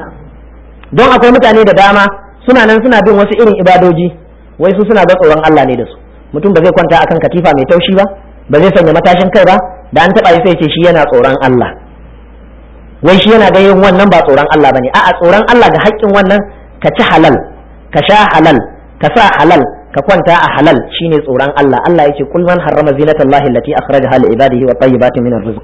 don akwai mutane da dama suna nan suna bin wasu irin ibadoji wai su suna ga tsoron Allah ne da su mutum ba zai kwanta akan katifa mai taushi ba ba zai sanya matashin kai ba da an taba sai ce shi yana tsoron Allah wai shi yana ga yin wannan ba tsoron Allah bane a'a tsoron Allah ga haƙƙin wannan ka ci halal ka sha halal ka sa halal ka kwanta a halal shine tsoron Allah Allah yake kul man harrama zinatallahi allati akhrajaha li ibadihi wa tayyibatin min rizq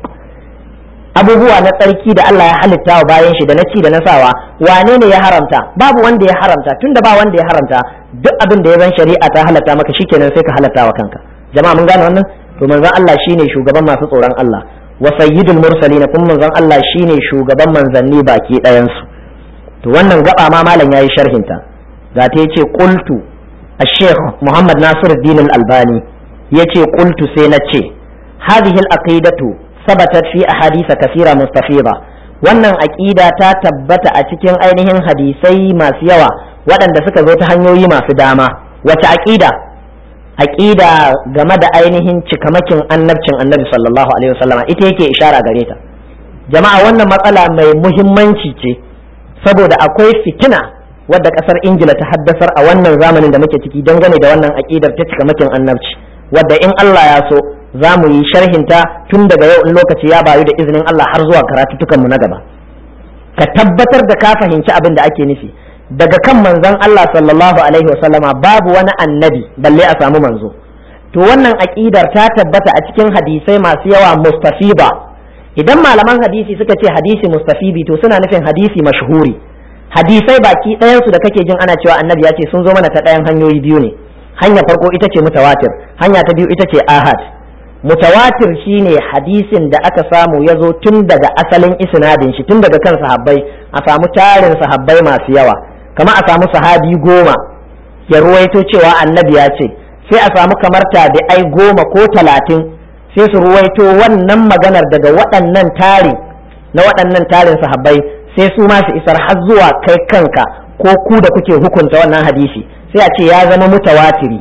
abubuwa na tsarki da Allah ya halitta wa bayan shi da na ci da na sawa wane ne ya haramta babu wanda ya haramta tunda ba wanda ya haramta duk abin da ya zan shari'a ta halatta maka shikenan sai ka halatta wa kanka jama'a mun gane wannan to manzon Allah shine shugaban masu tsoron Allah wa sayyidul mursalin kuma manzon Allah shine shugaban manzanni baki ɗayan su to wannan gaba ma malam yayi sharhin ta ga ta yace qultu الشيخ محمد ناصر الدين الألباني يتي قلت سينتشي هذه العقيدة ثبتت في أحاديث كثيرة مستفيضة wannan aƙida ta tabbata a cikin ainihin hadisai masu yawa waɗanda suka zo ta hanyoyi masu dama wace aƙida aƙida game da ainihin cikamakin annabcin annabi sallallahu alaihi wasallama ita yake ishara gare ta jama'a wannan matsala mai muhimmanci ce saboda akwai fitina wadda ƙasar ingila ta haddasar a wannan zamanin da muke ciki dangane da wannan aƙidar ta cikamakin annabci wadda in allah ya so za mu yi sharhinta tun daga yau in lokaci ya bayu da izinin Allah har zuwa karatutukanmu na gaba ka tabbatar da ka fahimci abin da ake nufi daga kan manzon Allah sallallahu alaihi wasallama babu wani annabi balle a samu manzo to wannan aqidar ta tabbata a cikin hadisai masu yawa mustafiba idan malaman hadisi suka ce hadisi mustafibi to suna nufin hadisi mashhuri hadisai baki ɗayansu da kake jin ana cewa annabi ya ce sun zo mana ta ɗayan hanyoyi biyu ne hanya farko ita ce mutawatir hanya ta biyu ita ce ahad mutawatir shine hadisin da aka samu ya zo tun daga asalin isnadin shi tun daga kan sahabbai a samu tarin sahabbai masu yawa kama a samu sahabi goma ya ruwaito cewa annabi ya ce sai a samu kamar tabi'ai goma ko talatin sai su ruwaito wannan maganar daga waɗannan tari na waɗannan tarin sahabbai sai su ma su isar har zuwa kai kanka ko ku da kuke hukunta wannan hadisi sai a ce ya zama mutawatiri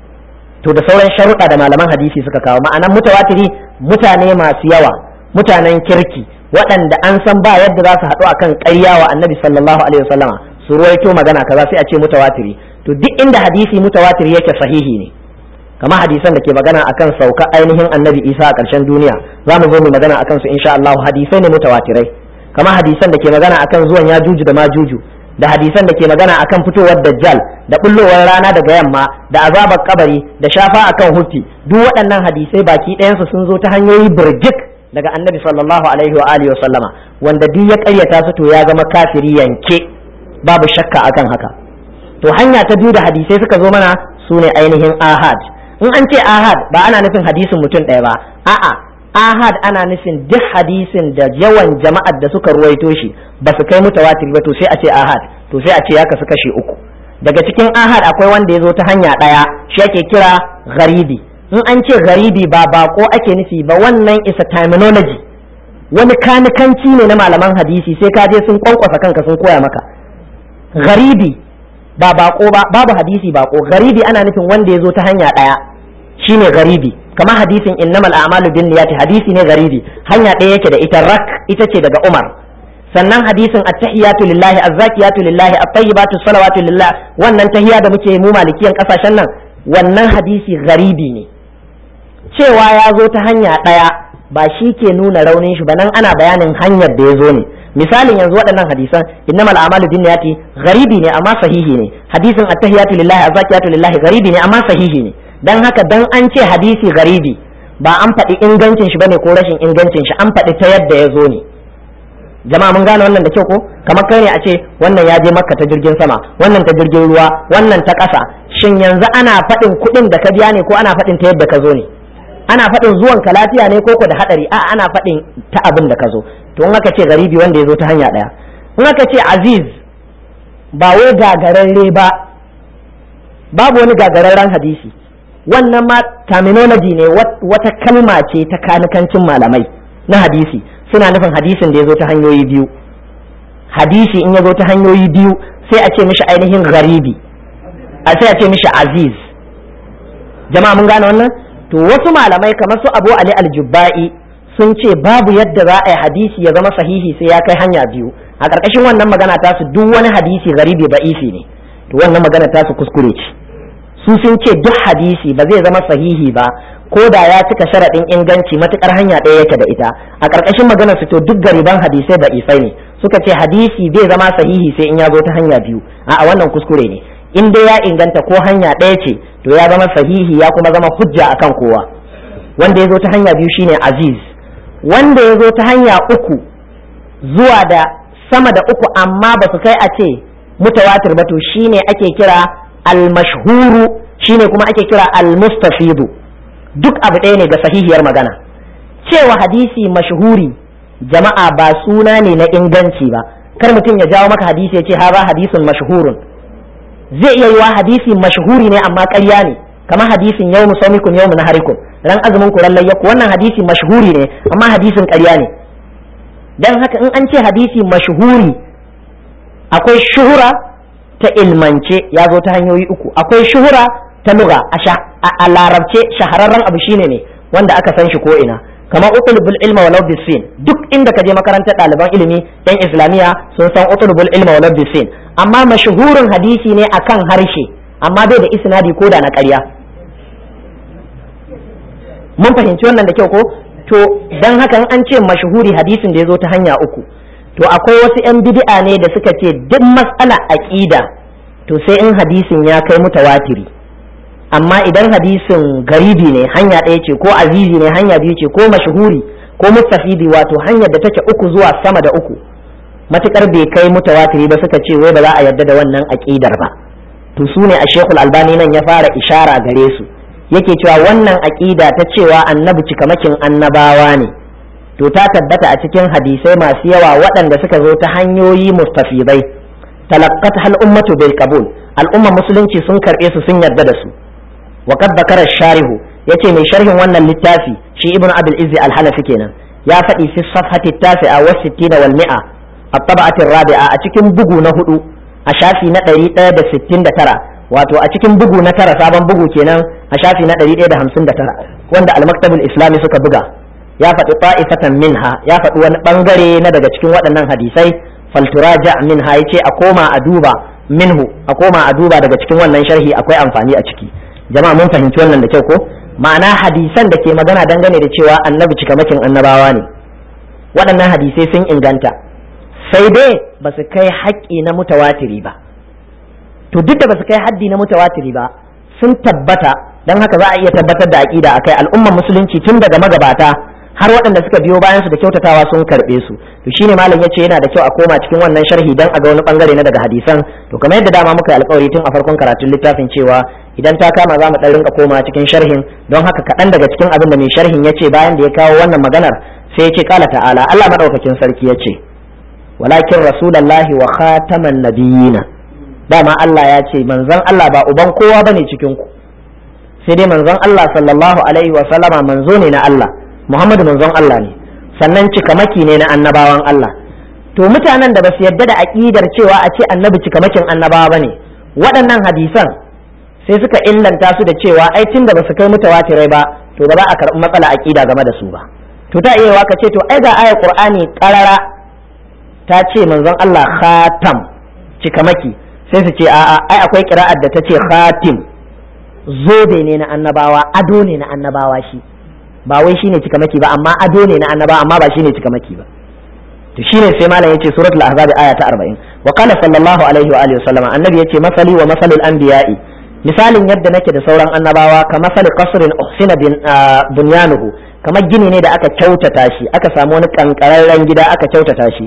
to da sauran sharuɗa da malaman hadisi suka kawo ma'anan mutawatiri mutane masu yawa mutanen kirki waɗanda an san ba yadda za su haɗu akan ƙarya wa annabi sallallahu alaihi wasallama su ruwaito magana kaza sai a ce mutawatiri to duk inda hadisi mutawatiri yake sahihi ne kama hadisan da ke magana akan sauka ainihin annabi isa a ƙarshen duniya za mu zo mu magana akan su insha Allah hadisai ne mutawatirai kama hadisan da ke magana akan zuwan yajuju da majuju da hadisan da ke magana akan fitowar dajjal da bullowar rana daga yamma da azabar kabari da shafa akan hufi duk waɗannan hadisai baki ɗayansu sun zo ta hanyoyi birjik daga annabi sallallahu alaihi wa alihi wa sallama wanda duk ya ƙaryata su to ya zama kafiri yanke babu shakka akan haka to hanya ta biyu da hadisai suka zo mana su ne ainihin ahad in an ce ahad ba ana nufin hadisin mutum ɗaya ba a'a ahad ana nufin duk hadisin da yawan jama'ar da suka ruwaito shi ba su kai mutawatir ba to sai a ce ahad to sai a ce ya kasu kashi uku daga cikin ahad akwai wanda ya zo ta hanya ɗaya shi ake kira garibi in an ce garibi ba bako ake nufi ba wannan isa terminology wani kanikanci ne na malaman hadisi sai ka je sun kwankwasa kanka sun koya maka garibi ba bako ba babu hadisi bako garibi ana nufin wanda ya zo ta hanya ɗaya shine garibi kamar hadisin innamal a'malu bin niyyati hadisi ne garibi hanya ɗaya yake da ita rak ita ce daga Umar sannan hadisin at-tahiyatu lillahi az-zakiyatu lillahi at-tayyibatu salawatu lillah wannan tahiya da muke mu malikiyan kasashen nan wannan hadisi garibi ne cewa ya zo ta hanya ɗaya ba shi ke nuna raunin shi ba nan ana bayanin hanyar da ya zo ne misalin yanzu waɗannan hadisan innamal a'malu bin niyyati garibi ne amma sahihi ne hadisin at-tahiyatu lillahi az-zakiyatu lillahi garibi ne amma sahihi ne dan haka dan an ce hadisi garibi ba an faɗi ingancin shi bane ko rashin ingancin shi an faɗi ta yadda ya zo ne jama'a mun gane wannan da kyau ko kamar kai ne a ce wannan ya je makka ta jirgin sama wannan ta jirgin ruwa wannan ta ƙasa shin yanzu ana faɗin kuɗin da ka biya ne ko ana faɗin ta yadda ka zo ne ana faɗin zuwan ka lafiya ne ko ko da haɗari a ana faɗin ta abin da ka zo to in aka ce garibi wanda ya zo ta hanya ɗaya in aka ce aziz ba wai gagararre ba babu wani gagararren hadisi wannan ma terminology ne wata kalma ce ta kanikancin malamai na hadisi suna nufin hadisin da ya zo ta hanyoyi biyu hadisi in ya zo ta hanyoyi biyu sai a ce mishi ainihin garibi a sai a ce mishi aziz jama'a mun gane wannan to wasu malamai kamar su abu ali aljubba'i sun ce babu yadda za a yi hadisi ya zama sahihi sai ya kai hanya biyu a ƙarƙashin wannan magana ta su duk wani hadisi garibi ba'ifi ne to wannan magana ta su kuskure ce su sun ce duk hadisi ba zai zama sahihi ba ko da ya cika sharaɗin inganci matukar hanya ɗaya yake da ita a ƙarƙashin maganar su to duk gariban hadisai ba ifai ne suka ce hadisi bai zama sahihi sai in ya zo ta hanya biyu a wannan kuskure ne in dai ya inganta ko hanya ɗaya ce to ya zama sahihi ya kuma zama hujja akan kowa wanda ya zo ta hanya biyu shine aziz wanda ya zo ta hanya uku zuwa da sama da uku amma ba su kai a ce mutawatir ba to shine ake kira al-mashhuru shine kuma ake kira al-mustafidu duk abu ɗaya ne ga sahihiyar magana cewa hadisi mashhuri jama'a ba suna ne na inganci ba kar mutum ya jawo maka hadisi ya ce ha ba hadisin mashhurun zai iya yiwa hadisi mashhuri ne amma ƙarya ne kamar hadisin yau musaumikum yau naharikum ran azumin ku ran layyaku wannan hadisi mashhuri ne amma hadisin ƙarya ne dan haka in an ce hadisi mashhuri akwai shuhura ta ilmance ya zo ta hanyoyi uku akwai shuhura ta luga a larabce shahararren abu shine ne wanda aka san shi ko ina kamar utlubul ilma walau bisin duk inda ka je makarantar ɗaliban ilimi yan islamiyya sun san utlubul ilma walau bisin amma mashahurin hadisi ne akan harshe amma bai da isnadi ko da na ƙarya mun fahimci wannan da kyau ko to dan haka an ce mashahuri hadisin da ya zo ta hanya uku to akwai wasu 'yan bid'a ne da suka ce duk matsala aqida to sai in hadisin ya kai mutawatiri amma idan hadisin garibi ne hanya ɗaya ce ko azizi ne hanya biyu ce ko mashhuri ko mustafidi wato hanyar da take uku zuwa sama da uku matukar bai kai mutawatiri ba suka ce wai ba za a yarda da wannan aqidar ba to su ne a shekul albani nan ya fara ishara gare su yake cewa wannan aqida ta cewa annabi cikamakin annabawa ne to ta tabbata a cikin hadisai masu yawa waɗanda suka zo ta hanyoyi mustafidai talaqqat hal ummatu bil qabul al'umma musulunci sun karbe su sun yarda da su wa qad bakara sharihu yace mai sharhin wannan littafi shi ibnu abul izzi al hanafi kenan ya faɗi fi safhati tasi'a wa sittina wal mi'a at-tab'ati rabi'a a cikin bugu na hudu a shafi na 169 wato a cikin bugu na tara sabon bugu kenan a shafi na 159 wanda al-maktabul islami suka buga ya faɗi ta'ifatan minha ya faɗi wani ɓangare na daga cikin waɗannan hadisai falturaja minha ya ce a koma a duba minhu a koma a duba daga cikin wannan sharhi akwai amfani a ciki jama'a mun fahimci wannan da kyau ko ma'ana hadisan da ke magana dangane da cewa annabi cikamakin annabawa ne waɗannan hadisai sun inganta sai dai ba su kai haƙƙi na mutawatiri ba to duk da ba su kai haddi na mutawatiri ba sun tabbata don haka za a iya tabbatar da aƙida akai al'ummar musulunci tun daga magabata har waɗanda suka biyo bayan su da kyautatawa sun karɓe su to shine malam yace yana da kyau a koma cikin wannan sharhi dan a ga wani bangare na daga hadisan to kamar yadda dama muka yi alƙawari tun a farkon karatun littafin cewa idan ta kama za mu ɗan rinka koma cikin sharhin don haka kaɗan daga cikin abin da mai sharhin ya ce bayan da ya kawo wannan maganar sai ya ce kala ta'ala Allah maɗaukakin sarki ya ce walakin rasulallahi wa khataman nabiyina dama Allah ya ce manzon Allah ba uban kowa bane cikin ku sai dai manzon Allah sallallahu alaihi wa sallama manzo ne na Allah Muhammadu manzon Allah ne sannan cikamaki ne na annabawan Allah to mutanen da basu yarda da aqidar cewa a ce annabi cikamakin annabawa bane waɗannan hadisan sai suka illanta su da cewa ai tunda basu kai mutawatirai ba to ba za a karɓi matsala aqida game da su ba to ta iya ka ce to ai ga ayar qur'ani qarara ta ce manzon Allah khatam cikamaki sai su ce a'a ai akwai qira'ar da ta ce khatim zobe ne na annabawa ado ne na annabawa shi ba wai shine cikamaki ba amma ado ne na annabawa amma ba shine cikamaki ba to shine sai malam yace suratul ahzab aya ta 40 wa qala sallallahu alaihi wa alihi wasallam annabi yace masali wa masalul anbiya'i misalin yadda nake da sauran annabawa ka masali qasrin uhsina bin bunyanuhu kamar gini ne da aka kyautata shi aka samu wani kankararren gida aka kyautata shi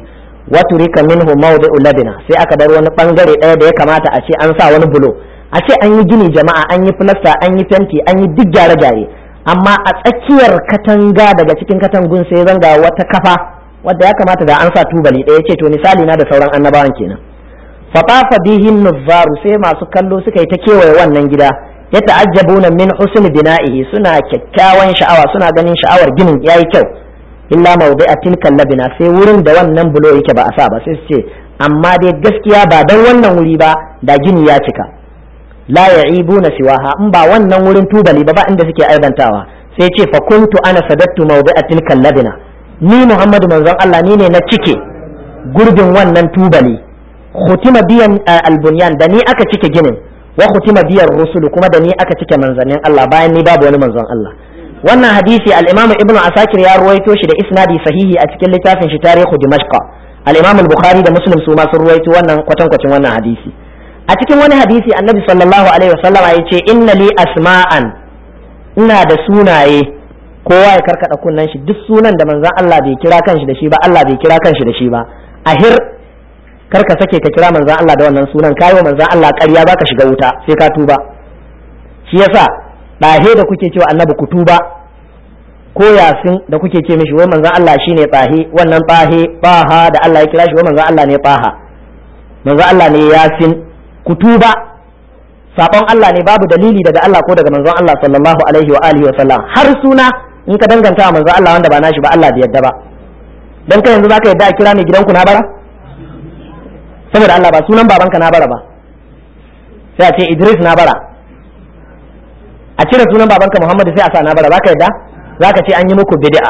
wa turika minhu mawdi'u labina sai aka bar wani bangare ɗaya da ya kamata a ce an sa wani bulo a ce an yi gini jama'a an yi filasta an yi fenti an yi duk gyare-gyare amma a tsakiyar katanga daga cikin katangun sai zanga wata kafa wadda ya kamata da an sa tubali ɗaya ce to misali na da sauran annabawan kenan fatafa bihin nuzzaru sai masu kallo suka yi ta kewaye wannan gida ya ta'ajjabuna min husn bina'ihi suna kyakkyawan sha'awa suna ganin sha'awar ginin yayi kyau illa mawdi'a tilkal labina sai wurin da wannan bulo yake ba a sa ba sai su ce amma dai gaskiya ba dan wannan wuri ba da gini ya cika la ya'ibuna siwaha in ba wannan wurin tubali ba ba inda suke aibantawa sai ce fa kuntu ana sadattu mawdi'a tilkal labina ni Muhammadu manzon Allah ni ne na cike gurbin wannan tubali khutima biyan albunyan da ni aka cike ginin wa khutima biyan rusulu kuma da ni aka cike manzannin Allah bayan ni babu wani manzon Allah wannan hadisi al-Imam Ibn Asakir ya ruwaito shi da isnadi sahihi a cikin littafin shi Tarihu Dimashq al-Imam al-Bukhari da Muslim su ma sun ruwaito wannan kwatankwacin wannan hadisi a cikin wani hadisi Annabi sallallahu alaihi wasallam ya ce inna li asma'an ina da sunaye kowa ya karkada kunnan shi duk sunan da manzon Allah bai kira kanshi da shi ba Allah bai kira kanshi da shi ba ahir kar ka sake ka kira manzan Allah da wannan sunan kayo manzan Allah ƙarya baka shiga wuta sai ka tuba shi yasa ɗahe da kuke cewa annabi ku tuba ko yasin da kuke ce mishi wai manzan Allah shine tsahe wannan tsahe baha da Allah ya kira shi wai manzan Allah ne baha manzan Allah ne yasin ku tuba sabon Allah ne babu dalili daga Allah ko daga manzon Allah sallallahu alaihi wa alihi wa sallam har suna in ka danganta wa manzon Allah wanda ba nashi ba Allah bai yadda ba dan kai yanzu zaka yadda a kira mai gidanku na bara saboda Allah ba sunan babanka na bara ba sai a ce Idris na bara a cire sunan babanka Muhammadu sai a sa na bara zaka yadda zaka ce an yi muku bid'a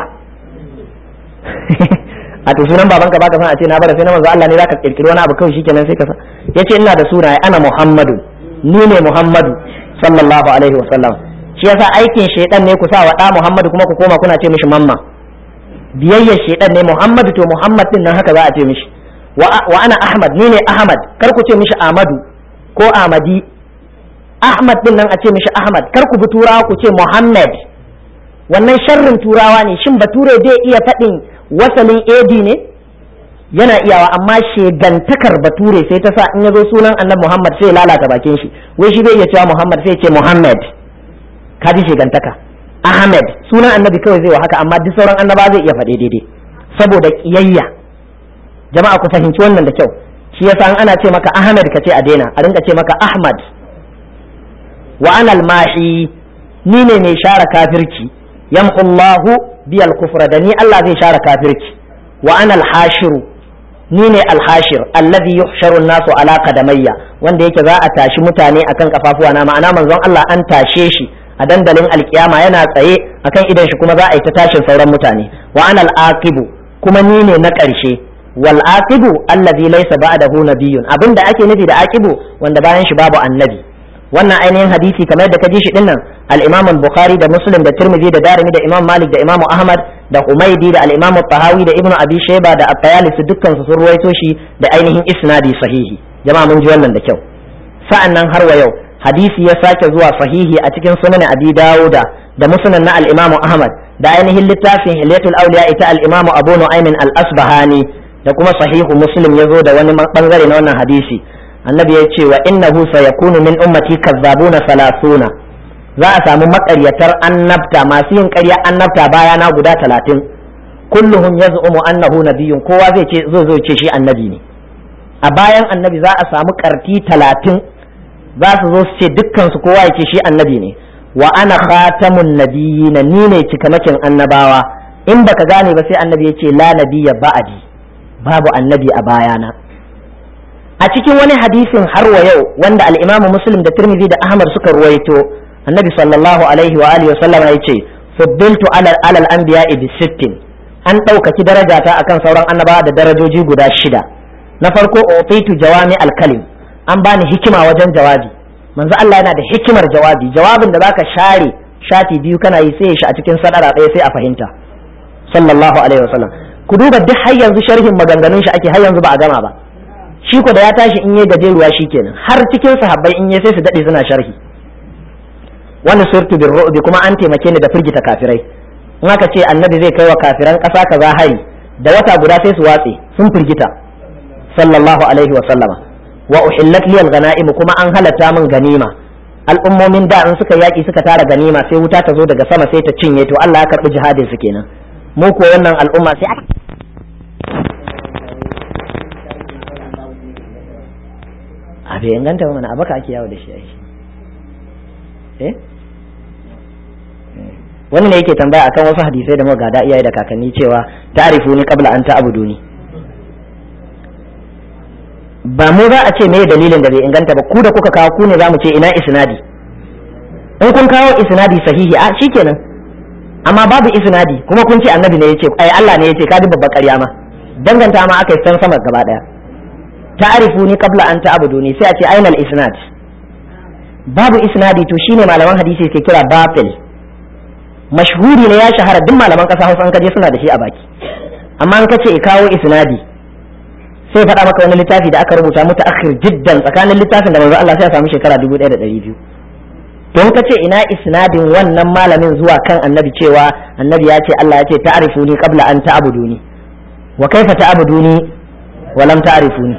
a to sunan babanka baka san a ce na bara sai na manzo Allah ne zaka kirkiri wani abu kawai shikenan sai ka sa yace ina da sunaye ana Muhammadu ni ne Muhammadu sallallahu alaihi wasallam shi yasa aikin shaidan ne ku sa wa da Muhammadu kuma ku koma kuna ce mishi mamma biyayyar shaidan ne Muhammadu to Muhammad din nan haka za a ce mishi wa ana Ahmad ni ne Ahmad kar ku ce mishi Ahmadu ko Ahmadi Ahmad din nan a ce mishi Ahmad kar ku bi turawa ku ce Muhammad wannan sharrin turawa ne shin bature zai iya faɗin wasalin AD ne yana iyawa amma shegantakar bature sai ta sa in ya zo sunan annabi Muhammad sai lalata bakin shi wai shi bai iya cewa Muhammad sai ce Muhammad ka ji shegantaka Ahmed sunan annabi kawai zai wa haka amma duk sauran annaba zai iya faɗe daidai saboda kiyayya jama'a ku fahimci wannan da kyau shi yasa an ana ce maka Ahmed ka ce a daina a rinka ce maka Ahmad wa anal mahi ni ne mai share kafirci yamhullahu biyal kufra da ni Allah zai share kafirci wa anal hashiru ni ne alhashir allazi yuhsharu nasu ala qadamayya wanda yake za a tashi mutane akan kafafuwa na ma'ana manzon Allah an tashe shi a dandalin alkiyama yana tsaye akan idan shi kuma za a yi ta tashin sauran mutane wa anal aqibu kuma ni ne na ƙarshe wal aqibu allazi laysa ba'dahu nabiyyun abinda ake nufi da aqibu wanda bayan shi babu annabi wannan ainihin hadisi kamar yadda ka ji shi dinnan al-Imam al-Bukhari da Muslim da Tirmidhi da Darimi da Imam Malik da Imam Ahmad da Humaydi da al-Imam tahawi da Ibn Abi Shayba da At-Tayalisi dukkan su sun ruwaito shi da ainihin isnadi sahihi jama'a mun ji wannan da kyau sa'an nan har wa yau hadisi ya sake zuwa sahihi a cikin sunan Abi Dawuda da Musnad na al-Imam Ahmad da ainihin littafin Hilyatul Awliya ita al-Imam Abu Nu'aym al-Asbahani da kuma sahihu Muslim ya zo da wani bangare na wannan hadisi annabi ya ce wa innahu sayakunu min ummati kazzabuna salasuna za a samu makaryatar annabta masu yin ƙarya annabta bayana guda talatin kulluhum yaz'umu annahu nabiyyun kowa zai ce zo zo ce shi annabi ne a bayan annabi za a samu karti talatin za su zo su ce dukkan su kowa ya ce shi annabi ne wa ana khatamun nabiyina ni ne cikamakin annabawa in baka gane ba sai annabi ya ce la nabiyya ba'adi babu annabi a bayana a cikin wani hadisin har wa yau wanda al-Imam Muslim da Tirmidhi da Ahmad suka ruwaito Annabi sallallahu alaihi wa alihi wa sallam ya ce fuddiltu ala al-anbiya'i bi sittin an ɗaukaki darajata akan sauran annabawa da darajoji guda shida na farko utitu jawami al-kalim an bani hikima wajen jawabi manzo Allah yana da hikimar jawabi jawabin da zaka share shati biyu kana yi sai shi a cikin sadara ɗaya sai a fahimta sallallahu alaihi wa sallam ku duba duk har yanzu sharhin maganganun shi ake har yanzu ba a gama ba shi ko da ya tashi in yi gajeruwa kenan har cikin sahabbai in yi sai su dade suna sharhi wani surtu bin ru'bi kuma an taimake ni da firgita kafirai in aka ce annabi zai kai wa kafiran ƙasa kaza hari da wata guda sai su watse sun firgita sallallahu alaihi wa sallama wa uhillat liyal ghanaim kuma an halatta min ganima al'ummomin da in suka yaki suka tara ganima sai wuta ta zo daga sama sai ta cinye to Allah ya karbi jihadin su kenan mu ko wannan al'umma sai aka a bai inganta ba mana abaka ake yawo da shi ai eh wani ne yake tambaya akan wasu hadisai da muka gada iyaye da kakanni cewa ta'rifu ni qabla an ta'buduni ba mu za a ce me dalilin da bai inganta ba ku da kuka kawo ku ne za mu ce ina isnadi in kun kawo isnadi sahihi a shikenan amma babu isnadi kuma kun ce annabi ne yace ai Allah ne yace ka ji babbar ƙarya ma danganta ma aka yi san sama gaba daya ta'rifuni qabla an ta'buduni sai a ce ainal isnad babu isnadi to shine malaman hadisi ke kira batil mashhuri ne ya shahara duk malaman kasa Hausa an kaje suna da shi a baki amma an kace kawo isnadi sai faɗa maka wani littafi da aka rubuta muta akhir jiddan tsakanin littafin da manzo Allah sai ya samu shekara 1200 don kace ina isnadin wannan malamin zuwa kan annabi cewa annabi ya ce Allah ya ce ta'rifuni qabla an ta'buduni wa kaifa ta'buduni wa lam ta'rifuni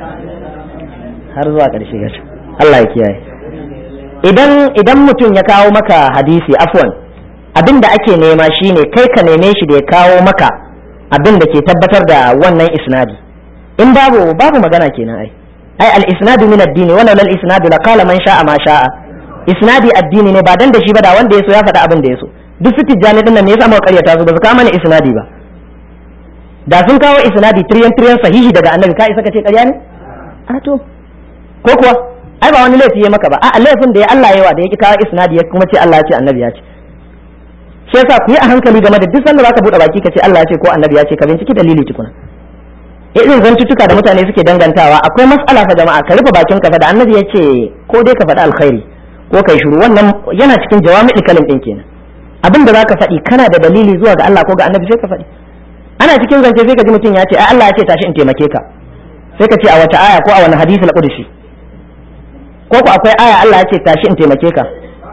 har zuwa ƙarshe gashi Allah ya kiyaye idan idan mutum ya kawo maka hadisi afwan abin da ake nema shine kai ka neme shi da ya kawo maka abin da ke tabbatar da wannan isnadi in babu babu magana kenan ai ai al isnadu min ad-dini wala lal isnadu la qala man sha'a ma sha'a isnadi addini ne ba dan da shi ba da wanda yaso ya faɗa abin da yaso duk su tijjani din nan ne yasa muka karyata su ba su kawo mana isnadi ba da sun kawo isnadi tiryan tiryan sahihi daga annabi ka isa ka ce ƙarya ne a to ko kuwa ai ba wani laifi ya maka ba a laifin da ya Allah yawa da ya ki kawo isnadi ya kuma ce Allah ya ce annabi ya ce shi yasa ku yi a hankali game da duk sanda zaka bude baki ka ce Allah ya ce ko annabi ya ce ka binciki dalili tukuna irin zantuttuka da mutane suke dangantawa akwai mas'ala fa jama'a ka rufe bakin ka fa da annabi ya ce ko dai ka faɗi alkhairi ko kai shiru wannan yana cikin jawami'ul kalim din kenan abin da zaka faɗi kana da dalili zuwa ga Allah ko ga annabi sai ka faɗi ana cikin zance sai ka ji mutum ya ce ai Allah ya ce tashi in taimake ka sai ka ce a wata aya ko a wani hadisi na qudsi ko ku akwai aya Allah ya ce tashi in taimake ka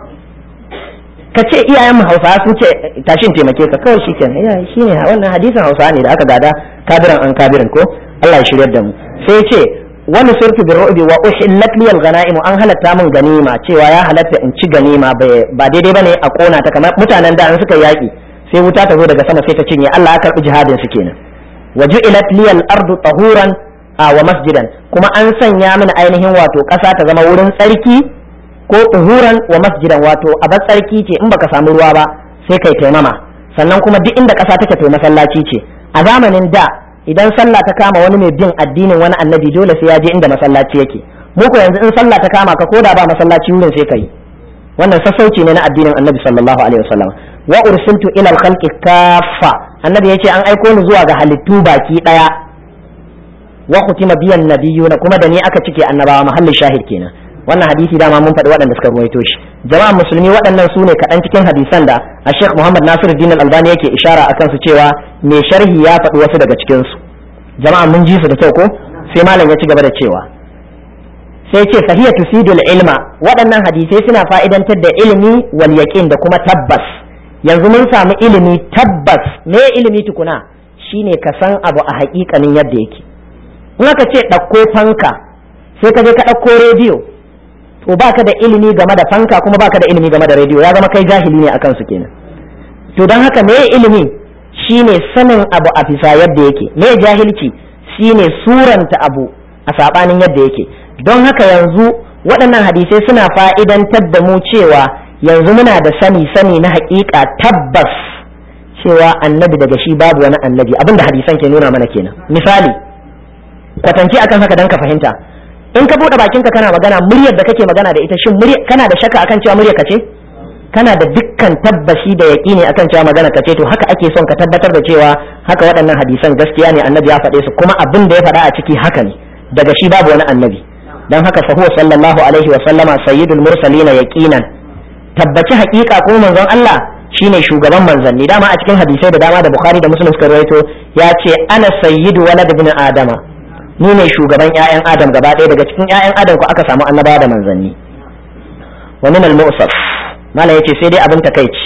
ka ce iyayen mu Hausawa sun ce tashi in taimake ka kawai shikenan ya shine wannan hadisin Hausawa ne da aka gada kabiran an kabirin ko Allah ya shiryar da mu sai ya ce wani surfi bi ru'bi wa uhillat li al-ghanaim an halatta min ganima cewa ya halatta in ci ganima ba daidai bane a kona ta kamar mutanen da an suka yaki sai wuta ta zo daga sama sai ta cinye Allah ya karbi jihadin su kenan waju'ilat li al-ardu tahuran wa masjidan kuma an sanya mini ainihin wato ƙasa ta zama wurin tsarki ko tuhuran wa masjidan wato abar tsarki ce in baka samu ruwa ba sai kai taimama sannan kuma duk inda ƙasa take to masallaci ce a zamanin da idan sallah ta kama wani mai bin addinin wani annabi dole sai ya je inda masallaci yake mu ko yanzu in sallah ta kama ka koda ba masallaci wurin sai kai wannan sassauci ne na addinin annabi sallallahu alaihi wasallam wa ursiltu ila al-khalqi kaffa annabi yace an aiko ni zuwa ga halittu baki daya wa khutima biyan nabiyuna kuma da ni aka cike annabawa mahallin shahid kenan wannan hadisi dama mun faɗi waɗanda suka ruwaito shi jama'a musulmi waɗannan su ne kaɗan cikin hadisan da a sheikh muhammad nasiru din albani yake ishara a kansu cewa mai sharhi ya faɗi wasu daga cikin su jama'a mun ji su da kyau ko sai malam ya ci gaba da cewa sai ce fahiya tusidul ilma waɗannan hadisai suna fa'idantar da ilimi wal yaqin da kuma tabbas yanzu mun samu ilimi tabbas me ilimi tukuna shine ka san abu a haƙiƙanin yadda yake in aka ce ɗauko fanka sai ka je ka ɗauko rediyo to baka da ilimi game da fanka kuma baka da ilimi game da rediyo ya zama kai jahili ne akan su kenan to don haka me ilimi shine sanin abu a bisa yadda yake me jahilci shine suranta abu a sabanin yadda yake don haka yanzu waɗannan hadisai suna fa'idantar da mu cewa yanzu muna da sani sani na haƙiƙa tabbas cewa annabi daga shi babu wani annabi abinda hadisan ke nuna mana kenan misali kwatance akan haka dan ka fahimta in ka bude bakinka kana magana muryar da kake magana da ita shin murya kana da shakka akan cewa muryar ka ce kana da dukkan tabbashi da yaƙini akan cewa magana ka ce to haka ake son ka tabbatar da cewa haka waɗannan hadisan gaskiya ne annabi ya faɗe su kuma abin da ya faɗa a ciki haka ne daga shi babu wani annabi dan haka fa huwa sallallahu alaihi wa sallama sayyidul mursalina yaqinan tabbaci haƙiƙa ko manzon Allah shine shugaban manzanni dama a cikin hadisai da dama da Bukhari da Muslim suka rawaito ya ce ana sayyidu walad ibn adama ni ne shugaban ƴaƴan adam gaba ɗaya daga cikin ƴaƴan adam ko aka samu annabawa da manzanni wa min al-mu'saf mala yace sai dai abin takeici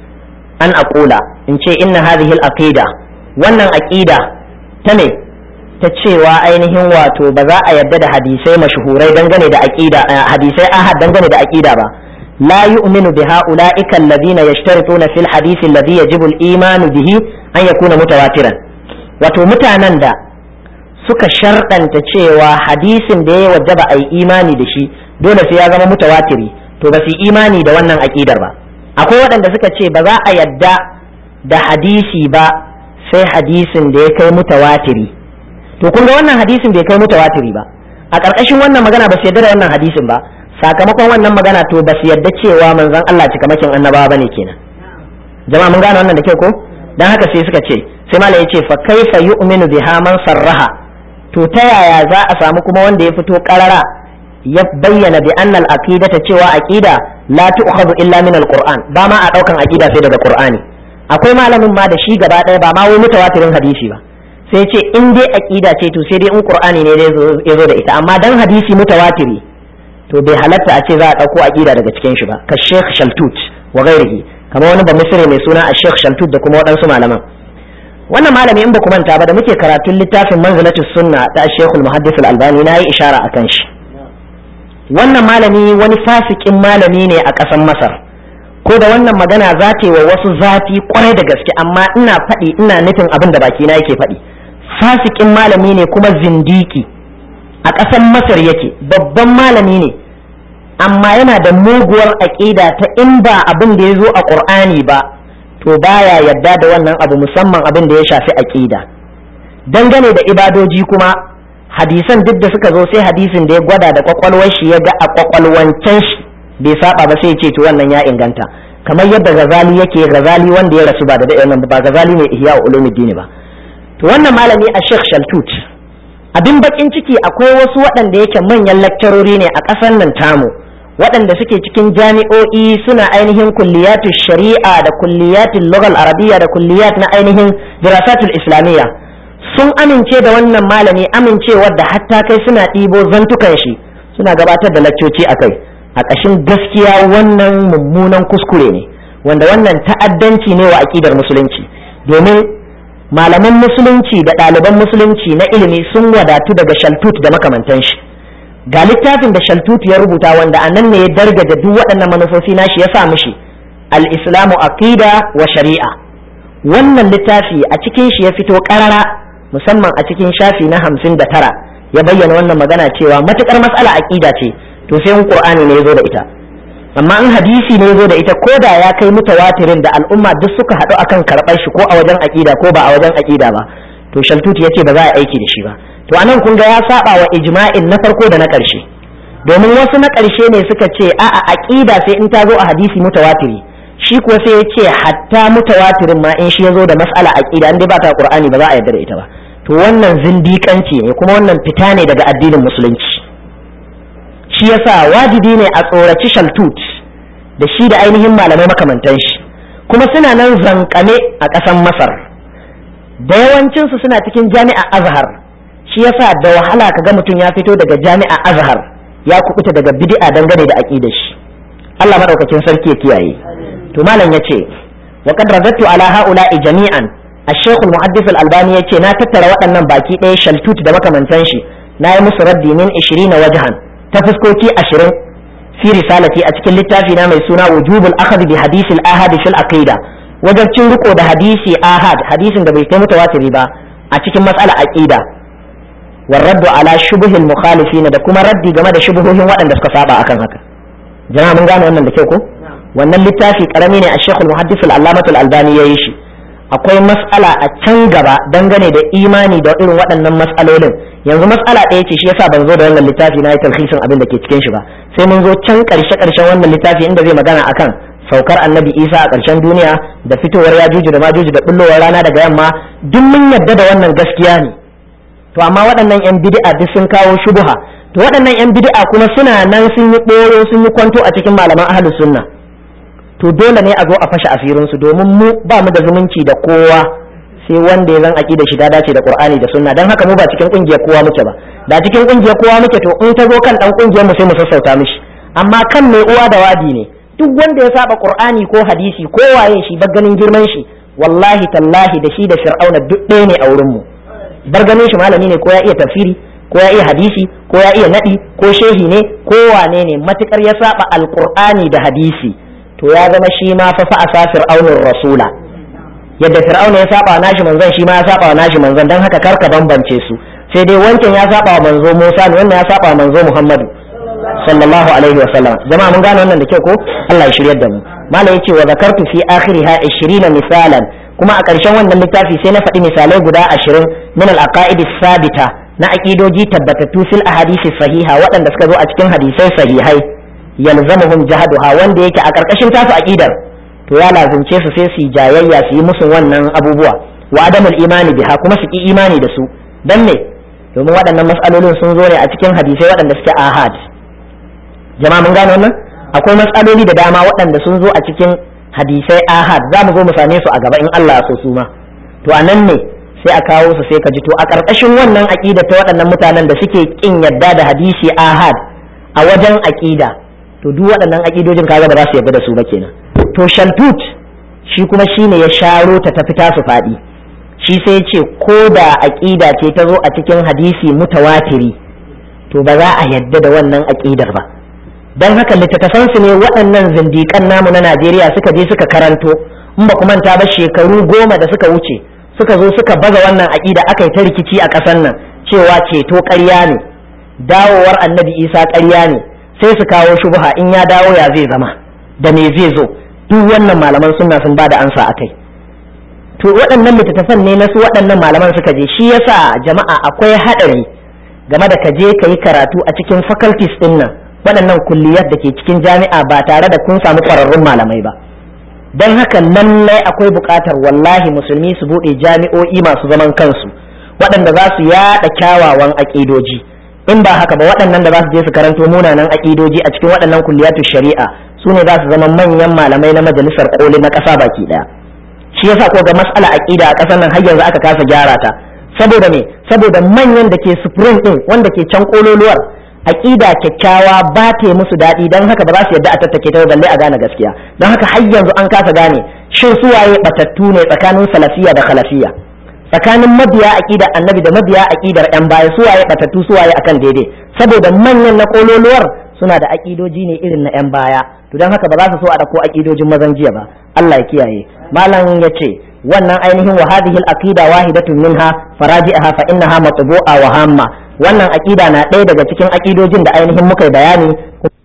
an aqula in ce inna hadhihi al-aqida wannan aqida ta ne ta cewa ainihin wato ba za a yarda da hadisai mashhurai dangane da aqida hadisai ahad dangane da aqida ba la yu'minu bi ha'ula'ika alladhina yashtarituna fil hadisi alladhi yajibu al-iman bihi an yakuna mutawatiran wato mutanen da suka sharɗanta cewa hadisin da ya wajaba a yi imani da shi dole sai ya zama mutawatiri to ba su imani da wannan aƙidar ba akwai waɗanda suka ce ba za a yadda da hadisi ba sai hadisin da ya kai mutawatiri to kun ga wannan hadisin bai kai mutawatiri ba a ƙarƙashin wannan magana ba su yadda da wannan hadisin ba sakamakon wannan magana to ba su yadda cewa manzon Allah cikamakin annabawa bane kenan jama'a mun gane wannan da kyau ko dan haka sai suka ce sai malam yace fa kaifa yu'minu biha man sarraha to ta yaya za a samu kuma wanda ya fito karara ya bayyana bi annal aqidata cewa aqida la tu'khadhu illa min alquran ba ma a daukan aqida sai daga qur'ani akwai malamin ma da shi gaba daya ba ma wai mutawatirin hadisi ba sai ce in dai aqida ce to sai dai in qur'ani ne ya zo da ita amma dan hadisi mutawatiri to bai halatta a ce za a dauko aqida daga cikin shi ba ka Sheikh Shaltut wa ghairihi kamar wani ba misri mai suna a Sheikh Shaltut da kuma waɗansu malaman wannan malami in ba ku manta ba da muke karatun littafin manzilatus sunna ta Sheikh al-Muhaddis al-Albani na yi ishara akan shi wannan malami wani fasikin malami ne a ƙasar Masar ko da wannan magana za ta yi wa wasu zafi kwarai da gaske amma ina faɗi ina nufin abin da baki na yake faɗi fasikin malami ne kuma zindiki a ƙasar Masar yake babban malami ne amma yana da muguwar aƙida ta in ba abin da ya zo a ƙur'ani ba to baya yadda da wannan abu musamman abin da ya shafi aƙida dangane da ibadoji kuma hadisan duk da suka zo sai hadisin da ya gwada da kwakwalwar shi ya ga a kwakwalwancan shi bai saba ba sai ya ce to wannan ya inganta kamar yadda gazali yake gazali wanda ya rasu ba da daɗe ba gazali mai ihya ulumuddin ba to wannan malami a Sheikh Shaltut abin bakin ciki akwai wasu waɗanda yake manyan lakcarori ne a ƙasar nan tamu waɗanda suke cikin jami'o'i suna ainihin kulliyatu shari'a da kulliyatul lughal arabiyya da kulliyat na ainihin dirasatul islamiyya sun amince da wannan malami amincewar da hatta kai suna ɗibo zantukan shi suna gabatar da laccoci a kai a ƙashin gaskiya wannan mummunan kuskure ne wanda wannan ta'addanci ne wa aƙidar musulunci domin malaman musulunci da ɗaliban musulunci na ilimi sun wadatu daga shaltut da makamantan shi ga littafin da shaltut ya rubuta wanda a nan ne ya dargaja duk waɗannan manufofi nashi ya sa mishi al-islamu aqida wa shari'a wannan littafi a cikin shi ya fito ƙarara musamman a cikin shafi na hamsin da tara ya bayyana wannan magana cewa matukar matsala aqida ce to sai in qur'ani ne ya zo da ita amma in hadisi ne ya zo da ita ko da ya kai mutawatirin da al'umma duk suka haɗu akan karɓar shi ko a wajen aqida ko ba a wajen aqida ba to shaltut ya ce ba za a aiki da shi ba to anan kun ga ya saba wa ijma'in na farko da na ƙarshe domin wasu na ƙarshe ne suka ce a'a aqida sai in ta zo a hadisi mutawatiri shi kuwa sai ya ce hatta mutawatirin ma in shi ya zo da mas'ala aqida in dai ba ta qur'ani ba za a yarda da ita ba to wannan zindiƙanci ne kuma wannan fita ne daga addinin musulunci shi yasa wajibi ne a tsoraci shaltut da shi da ainihin malamai makamantan shi kuma suna nan zankame a ƙasan masar da yawancinsu suna cikin jami'a azhar shi yasa da wahala ka ga mutum ya fito daga jami'a azhar ya kubuta daga bid'a dangane da aqidar shi Allah madaukakin sarki ya kiyaye to malam yace wa qad razattu ala haula'i jami'an الشيخ المحدث الألباني يتي نا تترى وأنا باكي إيه شلتوت دا مكا من تنشي نا يمس ردي من عشرين وجها تفسكوكي أشرين في رسالتي أتكل للتافي نام يسونا وجوب الأخذ بحديث الآهاد في العقيدة wajen cin riko da hadisi ahad hadisin da bai kai mutawatiri ba a cikin mas'ala aqida war raddu ala shubuhil mukhalifin da kuma raddi game da shubuhohin waɗanda suka saba akan haka jama'a mun gane wannan da kyau ko wannan littafi karami ne a Sheikh al-Muhaddis al-Allamah al-Albani yayi shi akwai mas'ala a can gaba dangane da imani da irin waɗannan mas'alolin yanzu mas'ala ɗaya ce shi yasa ban zo da wannan littafi na yi talhisin abin da ke cikin shi ba sai mun zo can ƙarshe ƙarshen wannan littafi inda zai magana akan saukar annabi isa a ƙarshen duniya da fitowar yajuju da majuju da bullowar rana daga yamma duk mun yadda da wannan gaskiya ne to amma waɗannan yan bid'a duk sun kawo shubuha to waɗannan yan bid'a kuma suna nan sun yi ɓoro sun yi kwanto a cikin malaman ahlus sunna to dole ne a zo a fashe asirinsu domin mu ba mu da zumunci da kowa sai wanda ya zan da shi da dace da qur'ani da sunna dan haka mu ba cikin kungiyar kowa muke ba da cikin kungiyar kowa muke to in ta zo kan dan kungiyar mu sai mu sassauta mishi amma kan mai uwa da wadi ne duk wanda ya saba qur'ani ko hadisi ko waye shi ba ganin girman shi wallahi tallahi da shi da fir'auna duk ɗaya ne a wurin mu bar ganin shi malami ne ko ya iya tafsiri ko ya iya hadisi ko ya iya nadi ko shehi ne ko wane ne matukar ya saba alqur'ani da hadisi to ya zama shi ma fa fa asafir aunur rasula yadda fir'auna ya saba wa nashi manzon shi ma ya saba wa nashi manzon dan haka karka bambance su sai dai wancan ya saba wa manzo Musa ne wannan ya saba wa manzo Muhammadu sallallahu alaihi wa sallam jama'a mun gane wannan da kyau ko Allah ya shiryar da mu malam yace wa zakartu fi akhiriha 20 misalan kuma a ƙarshen wannan littafi sai na faɗi misalai guda 20 min al-aqaid sabita na aqidoji tabbatattu fil ahadisi sahiha waɗanda suka zo a cikin hadisai sahihai yalzamuhum jahaduha wanda yake a ƙarƙashin tasu aqidar to ya lazumce su sai su jayayya su yi musu wannan abubuwa wa adamul imani biha kuma su ki imani da su dan me domin waɗannan mas'alolin sun zo ne a cikin hadisai waɗanda suke ahad jama'a mun gane wannan akwai matsaloli da dama waɗanda sun zo a cikin hadisai ahad za mu zo mu same su a gaba in Allah ya so su ma to a nan ne sai a kawo su sai ka ji to a ƙarƙashin wannan aƙida ta waɗannan mutanen da suke ƙin yadda da hadisi ahad a wajen aƙida to duk waɗannan aƙidojin kaga ba za su yarda da su ba kenan to shaltut shi kuma shine ya sharo ta tafi tasu faɗi shi sai ya ce ko da aƙida ce ta zo a cikin hadisi mutawatiri to ba za a yadda da wannan aƙidar ba don haka littattafansu ne waɗannan zindiƙan namu na najeriya suka je suka karanto in ba manta ba shekaru goma da suka wuce suka zo suka baza wannan aƙida aka yi ta rikici a ƙasar nan cewa ceto ƙarya ne dawowar annabi isa ƙarya ne sai su kawo shubha in ya dawo ya zai zama da me zai zo duk wannan malaman sunna sun ba da ansa a kai to waɗannan littattafan ne na su waɗannan malaman suka je shi yasa jama'a akwai haɗari game da ka je ka yi karatu a cikin faculties ɗin nan waɗannan kulliyar da ke cikin jami'a ba tare da kun samu ƙwararrun malamai ba don haka lallai akwai buƙatar wallahi musulmi su buɗe jami'o'i masu zaman kansu waɗanda za su yaɗa kyawawan aƙidoji in ba haka ba waɗannan da za su je su karanto munanan aƙidoji a cikin waɗannan kulliyatu shari'a su ne za su zama manyan malamai na majalisar ƙoli na ƙasa baki ɗaya shi yasa ko ga mas'ala aƙida a ƙasar nan har yanzu aka kasa gyara ta saboda me saboda manyan da ke supreme ɗin wanda ke can ƙololuwar aƙida kyakkyawa ba ta yi musu daɗi don haka ba za su yadda a tattake ta balle a gane gaskiya don haka har yanzu an kasa gane shin suwaye batattu ne tsakanin salafiya da khalafiya tsakanin mabiya aƙidar annabi da mabiya aƙidar yan baya suwaye batattu suwaye akan daidai saboda manyan na kololuwar suna da aƙidoji ne irin na yan baya to don haka ba za su so a ɗauko aƙidojin mazan jiya ba Allah ya kiyaye malam ya ce wannan ainihin wa hadhihi al-aqida wahidatun minha faraji'aha fa innaha matbu'a wa hamma wannan aqida na ɗaya daga cikin aqidojin da ainihin muka yi bayani